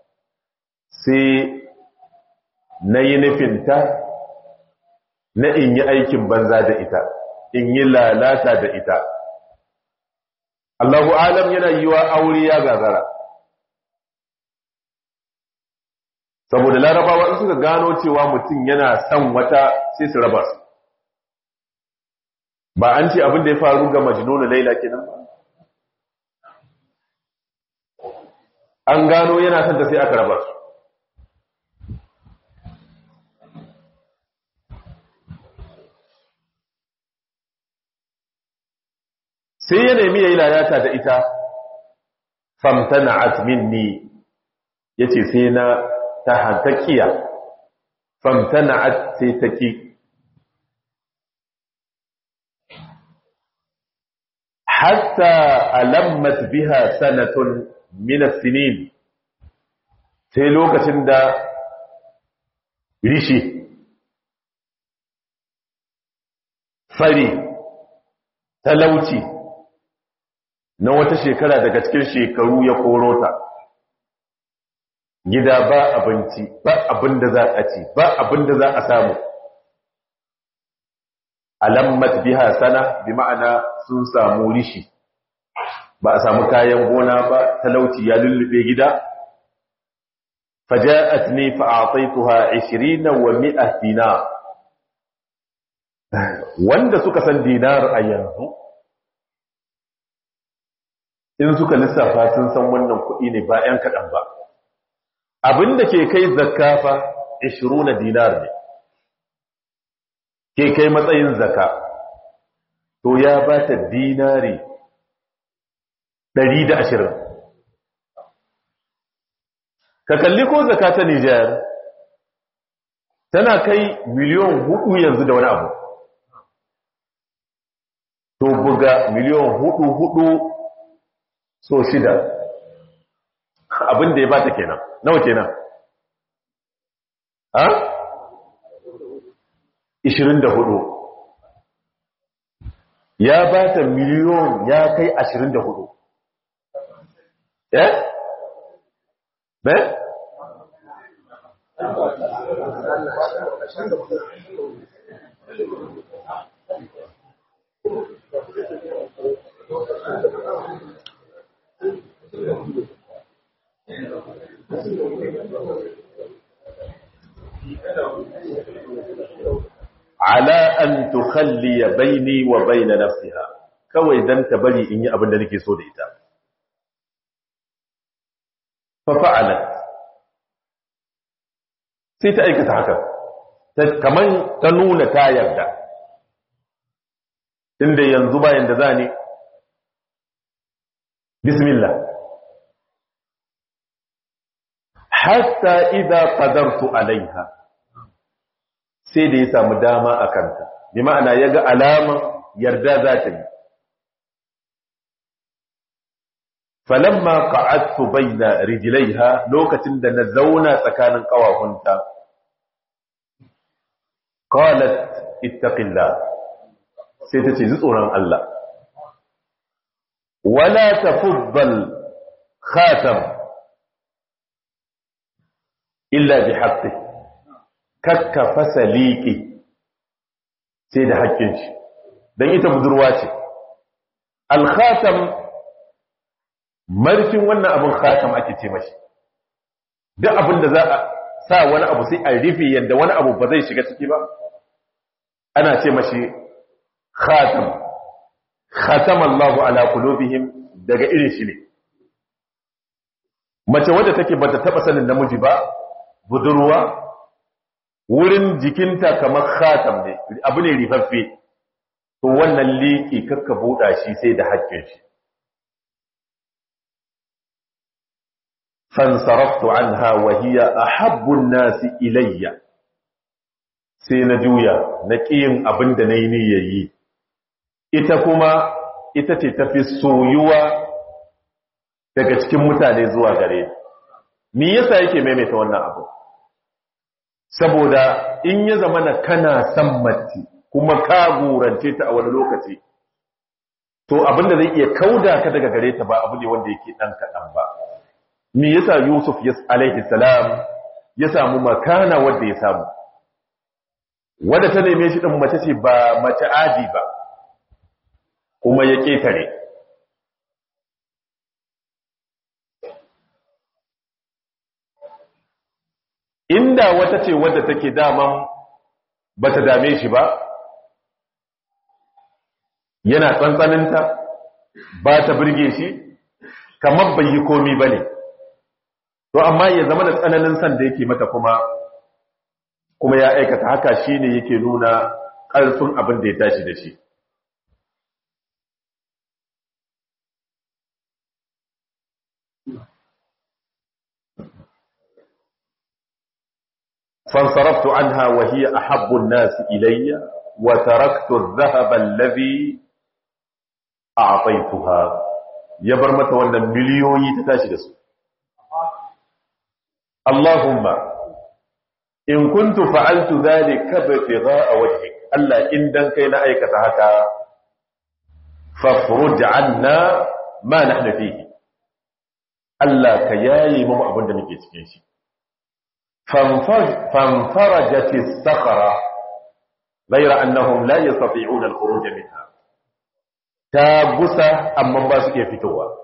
sai nayi nufinta na in yi aikin banza da ita in yi lalata da ita Allahu alam yana yi wa aure ya gagara saboda larabawa in suka gano cewa mutum yana son wata sai su raba su ba an ce abin da ya faru ga majnuna laila kenan ba an gano yana son ta sai aka raba su sai ya nemi ya yi lalata da ita famtana'at minni yace sai na ta hantakiya famtana'at sai ta ki hatta alammat biha sanatun min as-sinin sai lokacin da rishi fari talauci na wata shekara daga cikin shekaru ya korota gida ba abinci ba abin da za a ci ba abin da za a samu alammat biha sana bi ma'ana sun samu rishi ba a samu kayan gona ba talauci ya lullube gida faja'atni fa'ataituha 20 wa 100 dinar wanda suka san dinar a yanzu in suka lissafa sun san wannan kuɗi ne ba 'yan kaɗan ba abinda ke kai zakafa 20 dinar ne ke kai matsayin zaka to ya ba ta dinari 120 ka kalli ko zaka ta Nijar tana kai miliyon hudu yanzu da wani abu to buga miliyon hudu hudu so shida abin da ya bata kenan nawa kenan ha 24 ya bata miliyon ya kai 24 eh be ala an tukhalli baini wa baina nafsiha kawai dan ta bari in yi abin da nake so da ita fa fa'alat sai ta aikata haka kaman ta nuna ta yarda inda yanzu bayan da zani bismillah hatta idza qadartu alaiha sai da ya samu dama a kanta bi ma'ana yaga alama yarda za ta yi falamma qa'adtu baina rijlaiha lokacin da na zauna tsakanin kawahunta qalat ittaqillah sai ta ce ji tsoron Allah wala tafuddal khatam illa bi haqqi kakka fasaliki sai da haƙƙin shi dan ita budurwa ce al khatam marfin wannan abin khatam ake ce mashi duk abin da za a sa wani abu sai a rufe yadda wani abu ba zai shiga ciki ba ana ce mashi khatam khatam Allahu ala qulubihim daga irin shi ne mace wadda take bata taba sanin namiji ba budurwa wurin jikinta kamar khatam ne abu ne rifaffe to wannan liki kakka buɗa shi sai da haƙƙin shi fansaraftu anha wa hiya ahabbu an-nasi ilayya sai na juya na ƙiyin abin da nayi niyyayi ita kuma ita ce tafi soyuwa daga cikin mutane zuwa gare ni me yasa yake maimaita wannan abu saboda in ya zama na kana san mace kuma ka gurance ta a wani lokaci to abin da zai iya kauda ka daga gare ta ba abu ne wanda yake dan kaɗan ba me yasa Yusuf alaihi salam ya samu makana wanda ya samu wanda ta neme shi din mace ce ba mace aji ba kuma ya ketare inda wata ce wadda take daman bata dame shi ba yana tsantsaninta ba ta birge shi kamar bai yi komi ba ne to amma ya zama da tsananin san da yake mata kuma kuma ya aikata haka shine yake nuna ƙarfin abin da ya tashi da shi فانصرفت عنها وهي أحب الناس إلي وتركت الذهب الذي أعطيتها يبرمت وانا مليوني تتاشي دسو اللهم إن كنت فعلت ذلك ابتغاء وجهك ألا إن دن كينا أيكة هكا فافرج عنا ما نحن فيه ألا كياي مم أبن دمكي تكيشي فانفرجت الصخرة غير أنهم لا يستطيعون الخروج منها تابسة أما باسك يفتوها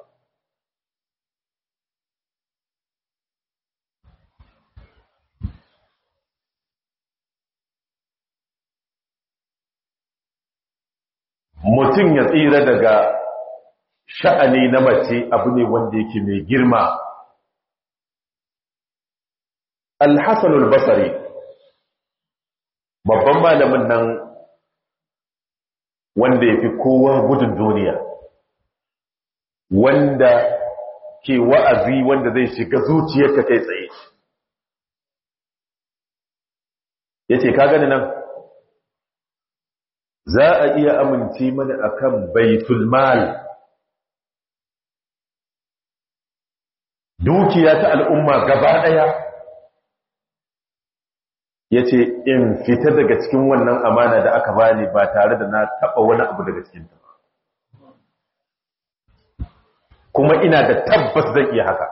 mutum ya tsira daga sha'ani na mace abu ne wanda yake mai girma Al-Hassan al-Basri babban malamin nan wanda ya fi kowa gudun duniya wanda ke wa'azi wanda zai shiga zuciyarka kai tsaye ya ce ka gani nan za a iya amince mana akan baitul mal dukiya ta al'umma gaba ɗaya ya ce in fita daga cikin wannan amana da aka bani ba tare da na taɓa wani abu daga cikinta kuma ina da tabbas zan iya haka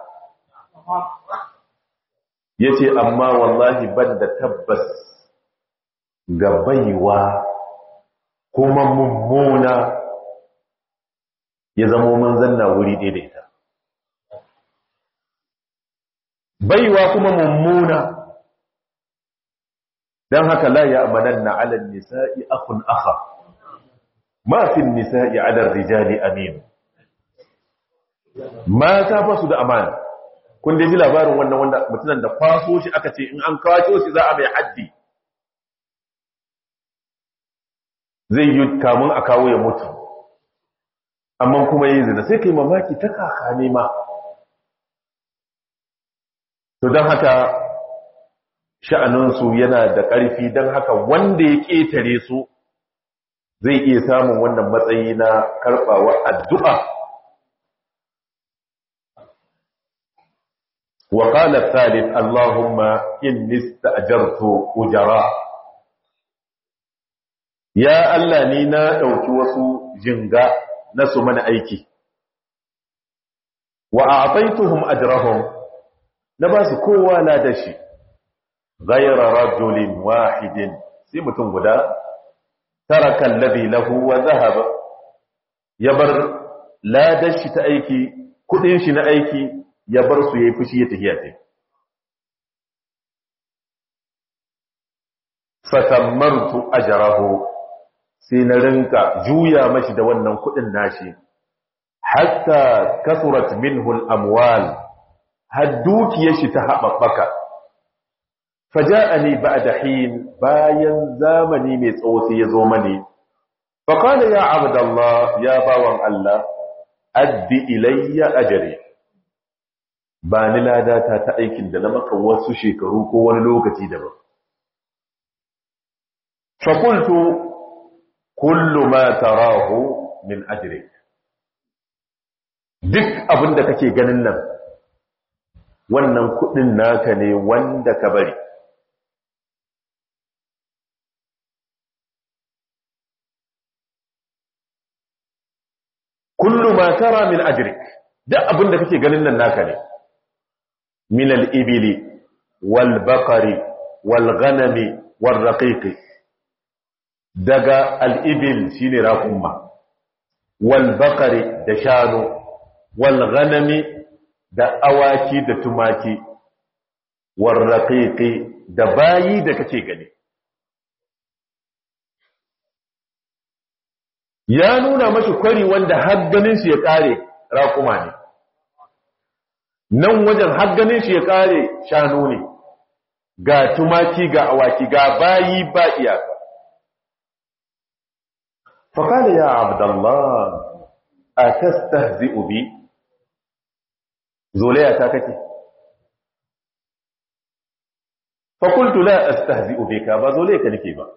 ya ce amma wallahi ban da tabbas ga baiwa kuma mummuna ya zama mun zanna wuri daidaita baiwa kuma mummuna don haka la ya amanan na alal nisa'i akun aka mafin nisa'i adar rijali aminu mata ba su da amana kun da ji labarin wannan wanda mutunan da kwaso shi aka ce in an kawace shi za a mai haddi zai yi kamun a kawo ya mutu amma kuma yi zina sai kai mamaki ta kaka ne ma to don haka sha'aninsu yana da ƙarfi don haka wanda ya ƙetare su zai iya samun wannan matsayi na karɓawa addu'a وقال الثالث اللهم إني استأجرت أجراء يا الله نينا ɗauki wasu jinga na su mana aiki wa a'taituhum ajrahum na ba su kowa na da shi ghayra rajulin wahidin sai mutum guda taraka alladhi lahu wa dhahaba ya bar ladar shi ta aiki kudin shi na aiki ya bar su yayi fushi ya tafiya tai fatammartu ajrahu sai na rinka juya mashi da wannan kudin nashi hatta kasurat minhu al-amwal har dukiyar shi ta haɓaɓɓaka faja'ani ba'da hin bayan zamani mai tsawo sai ya zo mani faqala ya abdallah ya bawan Allah addi ilayya ajri ba ni ladata ta aikin da na maka wasu shekaru ko wani lokaci daban fa qultu kullu ma tarahu min ajrik duk abin da kake ganin nan wannan kudin naka ne wanda ka bari kullu ma tara min ajrik duk abin da kake ganin nan naka ne min al-ibli wal baqari wal ghanami wal raqiqi daga al-ibil shine raqumma wal baqari da shanu wal ghanami da awaki da tumaki war raqiqi da bayi da kake gani ya nuna mashi kwari wanda har ganin shi ya kare raƙuma ne nan wajen har ganin shi ya kare shanu ne ga tumaki ga awaki ga bayi ba iyaka فقال يا عبد الله أتستهزئ بي زوليا تاكتي فقلت لا أستهزئ بك بزوليك نكيبا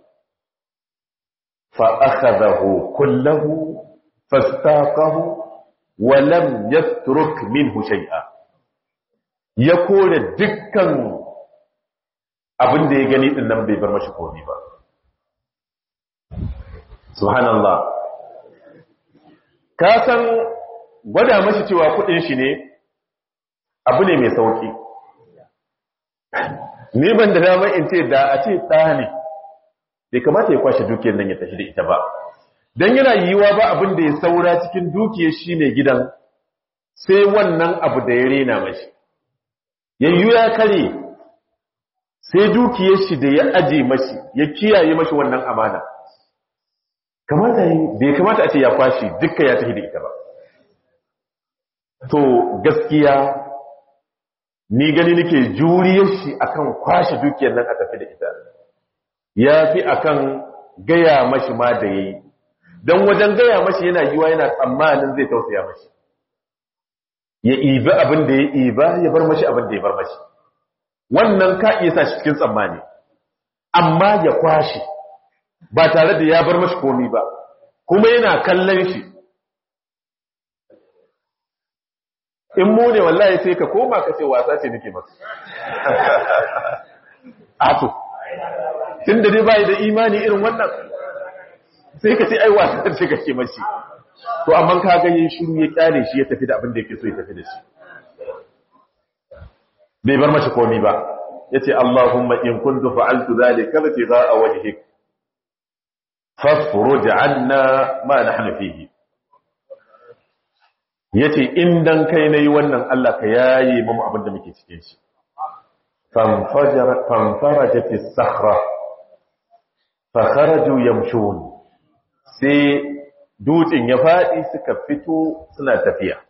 فأخذه كله فاستاقه ولم يترك منه شيئا يقول دكا abin da ya gani din nan bai bar mashi komai ba subhanallah ka san gwada mashi cewa kudin shi ne abu ne mai sauki ni ban da dama in ce da a ce ɗa ne bai kamata ya kwashe dukiyar nan ya tafi da ita ba don yana yiwuwa ba abin da ya saura cikin dukiyar shi ne gidan sai wannan abu da ya rena mashi yayyu ya kare sai dukiyar shi da ya aje mashi ya kiyaye mashi wannan amana kamata bai kamata a ce ya kwashe dukkan ya tafi da ita ba to gaskiya ni gani nake juriyar shi akan kwashe dukiyar nan a tafi da ita ya fi akan gaya mashi ma da yayi don wajen gaya mashi yana yiwa yana tsammanin zai tausaya mashi ya ibi abin da ya iba ya bar mashi abin da ya bar mashi wannan ka iya sa shi cikin tsammani amma ya kwashe ba tare da ya bar mashi komi ba kuma yana kallon shi in mu ne wallahi sai ka koma ka ce wasa ce nake maka ato tun da dai bai da imani irin wannan sai ka ce ai wasa ce kake mashi to amma ka ga yin shiru ya kyale shi ya tafi da abin da yake so ya tafi da shi bai bar mashi komi ba yace Allahumma in kuntu fa'altu dhalika ibtigha'a wajhik fasfuruj 'anna ma nahnu fihi yace in dan kai nayi wannan Allah ka yaye mu abin da muke cikin shi fanfajara fanfarajat as-sakhra fa kharaju yamshun sai dutsen ya fadi suka fito suna tafiya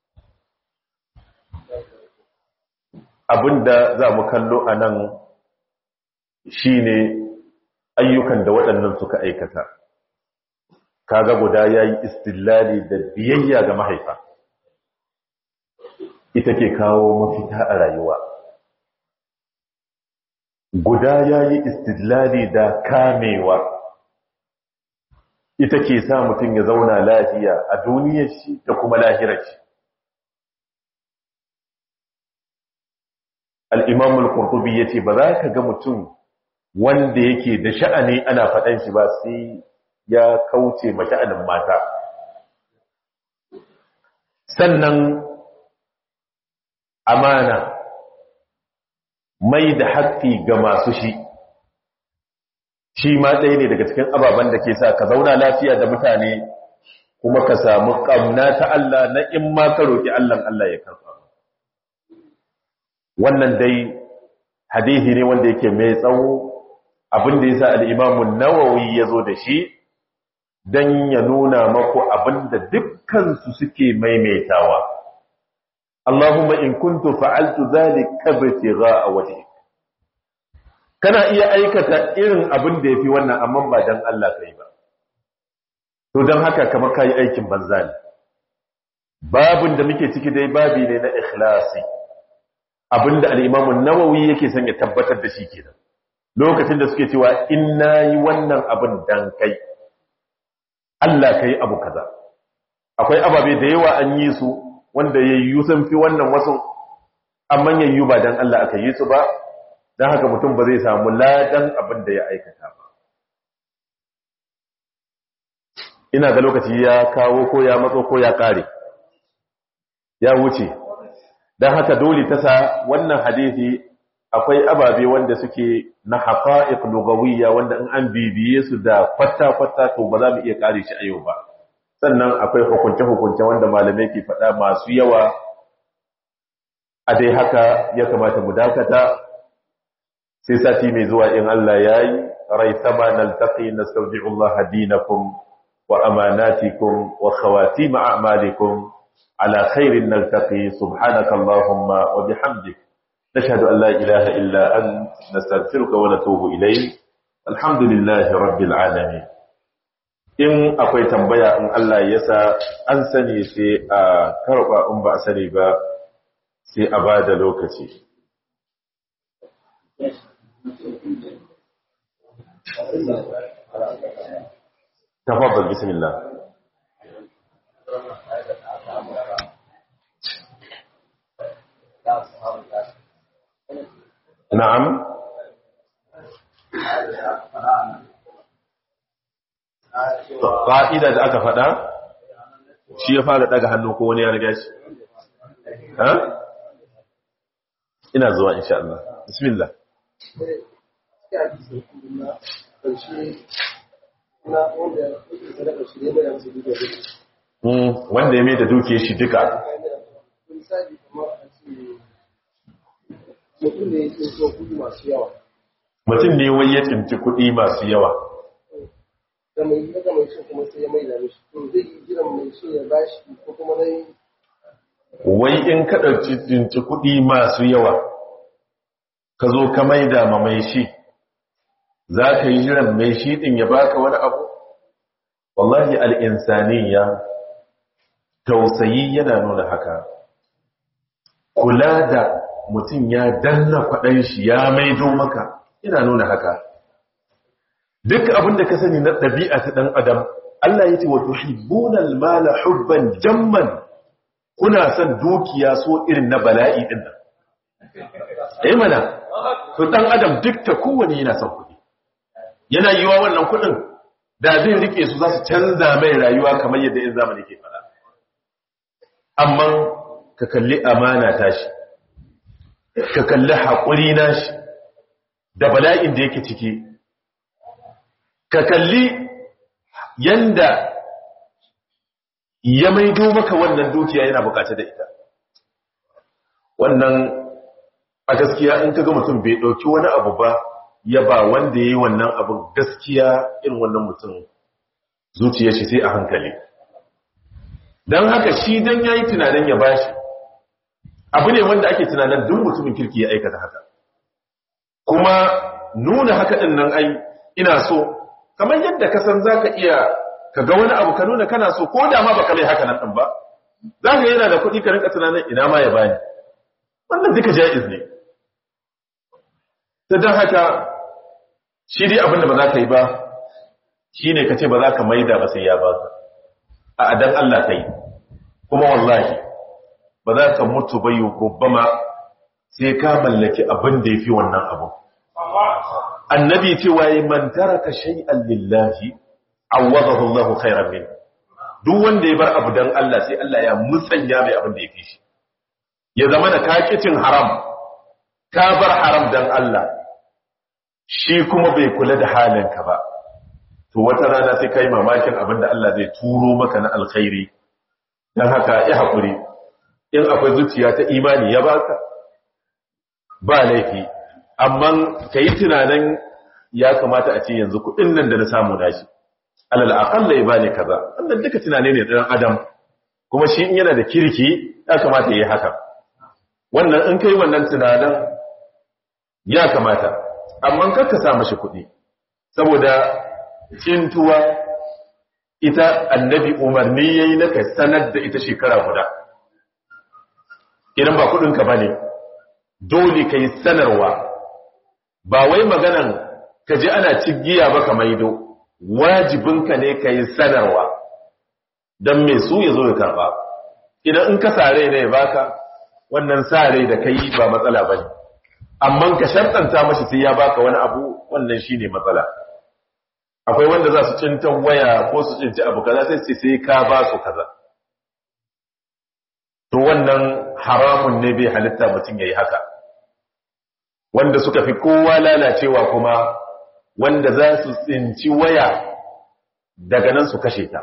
abinda za mu kallo anan shine ayyukan da waɗannan suka aikata kaga guda yayi istillali da biyayya ga mahaifa ita ke kawo mafita a rayuwa guda ya yi istidlali da kamewa ita ke sa mutum ya zauna lafiya a duniyar shi da kuma lahirar shi al'imamul kurtubi ya ce ba za ka ga mutum wanda yake da sha'ani ana faɗan shi ba sai ya kauce ma sha'anin mata sannan amana mai da haƙƙi ga masu shi shi ma ɗaya ne daga cikin ababen da ke sa ka zauna lafiya da mutane kuma ka samu ƙamna ta Allah na in ma ka roƙi Allah Allah ya karɓa wannan dai hadithi ne wanda yake mai tsawo abin da ya sa al'imamun nawawi ya zo da shi don ya nuna maku abin da dukkansu suke maimaitawa Allahumma in kuntu fa'altu zalika btigha'a wajhik kana iya aikata irin abin da yafi wannan amma ba dan Allah kai ba to dan haka kamar kai aikin banza ne babin da muke ciki dai babi ne na ikhlasi abinda al-Imam an-Nawawi yake son ya tabbatar da shi kenan lokacin da suke cewa in nayi wannan abin dan kai Allah kai abu kaza akwai ababe da yawa an yi su wanda yayyu sun fi wannan wasu amma yayyu ba dan Allah aka yi su ba dan haka mutum ba zai samu ladan abin da ya aikata ba ina ga lokaci ya kawo ko ya matso ko ya kare ya wuce dan haka dole ta sa wannan hadisi akwai ababe wanda suke na haqa'iq lugawiyya wanda in an bibiye su da kwata-kwata to ba za mu iya kare shi a yau ba sannan akwai hukunce-hukunce wanda malamai ke faɗa masu yawa a dai haka ya kamata mu dakata sai sati mai zuwa in Allah ya yi rai sama naltaqi nastawdi'ullah dinakum wa amanatikum wa khawatim a'malikum ala khairin naltaqi subhanaka allahumma wa bihamdik nashhadu an la ilaha illa ant nastaghfiruka wa natubu ilayk alhamdulillahi rabbil alamin in akwai tambaya in Allah ya sa an sani sai a karɓa in ba a sani ba sai a ba da lokaci tafabbal bismillah na'am ƙa'ida da aka faɗa shi ya fara ɗaga hannu ko wani ya riga shi ha? ina zuwa insha Allah bismillah wanda ya mai da duke shi duka mutum ne wai ya tsinci kuɗi masu yawa da mai daga mai shi kuma sai ya mai da mishi to zai yi jiran mai shi ya bashi ko kuma dai wai in ka ɗauki tsinci kuɗi masu yawa ka zo ka maida ma mai shi za ka yi jiran mai shi ɗin ya baka wani abu wallahi al'insaniya tausayi yana nuna haka kula da mutum ya danna kwaɗan shi ya maido maka yana nuna haka duk abin da ka sani na ɗabi'a ta ɗan adam Allah ya ce wa tuhibbunal mala hubban jamman kuna son dukiya so irin na bala'i din nan eh mana to ɗan adam duk ta kowane yana son kuɗi yana yiwa wannan kuɗin da zai rike su za su canza mai rayuwa kamar yadda in zamani ke fara amma ka kalli amana tashi ka kalli haƙuri nashi da bala'in da yake ciki ka kalli yanda ya maido maka wannan dukiya yana bukata da ita wannan a gaskiya in kaga mutum bai dauki wani abu ba ya ba wanda yayi wannan abin gaskiya irin wannan mutum zuciyar shi sai a hankali dan haka shi dan yayi tunanin ya bashi abu ne wanda ake tunanin duk mutumin kirki ya aikata haka kuma nuna haka din nan ai ina so kamar yadda ka san za ka iya ka ga wani abu ka nuna kana so ko da ma baka mai haka nan ɗin ba za ka yana da kuɗi ka rinka tunanin ina ma ya bani wannan duka ja'iz ne ta don haka shi dai abinda ba za ka yi ba shi ne ka ce ba za ka maida ba sai ya ba ka a adan Allah ka yi kuma wallahi ba za ka mutu ba yi ma sai ka mallaki abin da ya fi wannan abu annabi cewa yi man taraka shay'an lillahi awwadahu Allahu khairan min duk wanda ya bar abu dan Allah sai Allah ya musanya mai abin da ya fi shi ya zama da kakicin haram ka bar haram dan Allah shi kuma bai kula da halinka ba to wata rana sai kai mamakin abin da Allah zai turo maka na alkhairi dan haka ya hakuri in akwai zuciya ta imani ya baka ba laifi amma kai tunanin ya kamata a ce yanzu kudin nan da na samu nashi alal aqalla ya bani kaza wannan duka tunane ne dan adam kuma shi in yana da kirki ya kamata yayi haka wannan in kai wannan tunanin ya kamata amma kar ka sa mashi kuɗi saboda cintuwa ita annabi umarni yayi na ka sanar da ita shekara guda idan ba kuɗin ka bane dole kai sanarwa ba wai maganan ka ji ana cigiya ba ka maido wajibinka ne ka yi sanarwa don mai su ya zo ya karba idan in ka sare ne baka wannan sare da ka yi ba matsala ba ne amma ka shartanta mashi sai ya baka wani abu wannan shi ne matsala akwai wanda za su cintan waya ko su cinci abu kaza sai sai sai ka ba su kaza to wannan haramun ne bai halitta mutum ya yi haka wanda suka fi kowa lalacewa kuma wanda za su tsinci waya daga nan su kashe ta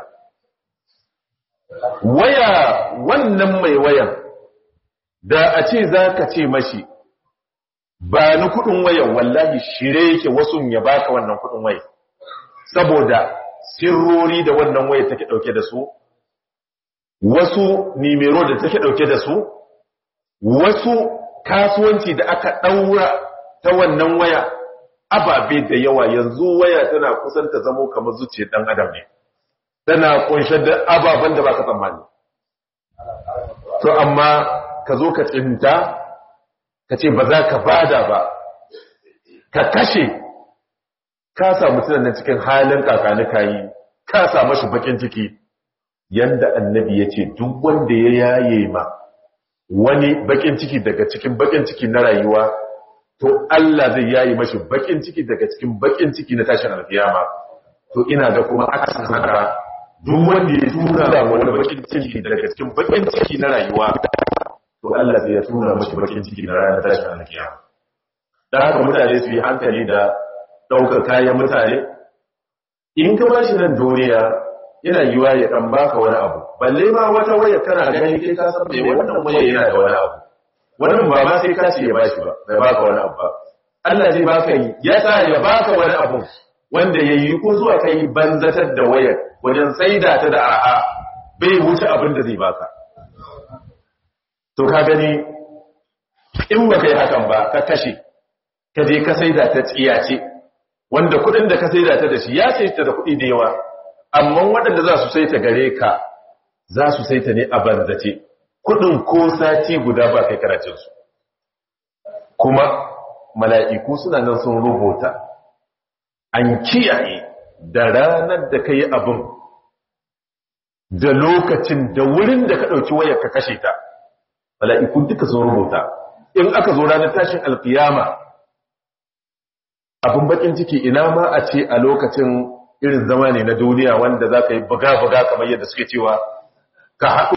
waya wannan mai wayan da a ce za ka ce mashi ba ni kudin wayan wallahi shire yake wasu ya baka wannan kudin waya saboda sirrori da wannan waya take dauke da su wasu nimero da take dauke da su wasu kasuwanci da aka daura ta wannan waya ababe da yawa yanzu waya tana kusan ta zamo kamar zuciyar dan adam ne tana kunshe da ababen da baka tsammani to amma ka zo ka tsinta ka ce ba za ka bada ba ka kashe ka samu tunanin cikin halin kakanika yi ka samu shi bakin ciki yanda annabi ya ce duk wanda ya yaye ma wani bakin ciki daga cikin bakin ciki na rayuwa to Allah zai yayi mashi bakin ciki daga cikin bakin ciki na tashin alkiyama to ina ga kuma akasin haka duk wanda ya tura da wani bakin ciki daga cikin bakin ciki na rayuwa to Allah zai ya tura mashi bakin ciki na ranar tashin alkiyama dan haka mutane su yi hankali da daukar kayan mutane in ka bashi nan duniya yana yiwa ya dan baka wani abu balle ma wata waya kana gani kai ka san me wannan waya yana da wani abu wannan ba ma sai ka ce ya bashi ba bai baka wani abu ba Allah zai baka yi ya sa ya baka wani abu wanda ya yi ko zuwa kai banzatar da wayar wajen saida ta da arha bai wuce abin da zai baka to ka gani in ba kai hakan ba ka kashe ka je ka saida ta tsiyace wanda kuɗin da ka saida ta da shi ya sai ta da kuɗi da yawa amma waɗanda za su saita gare ka za su saita ne a banzace kudin ko sati guda ba kai karacinsu kuma mala'iku suna nan sun rubuta an kiyaye da ranar da ka yi abin da lokacin da wurin da ka ɗauki wayar ka kashe ta mala'iku duka sun rubuta in aka zo ranar tashin alkiyama abin bakin ciki ina ma a ce a lokacin irin zama ne na duniya wanda za ka yi buga-buga kamar yadda suke cewa ka haɗu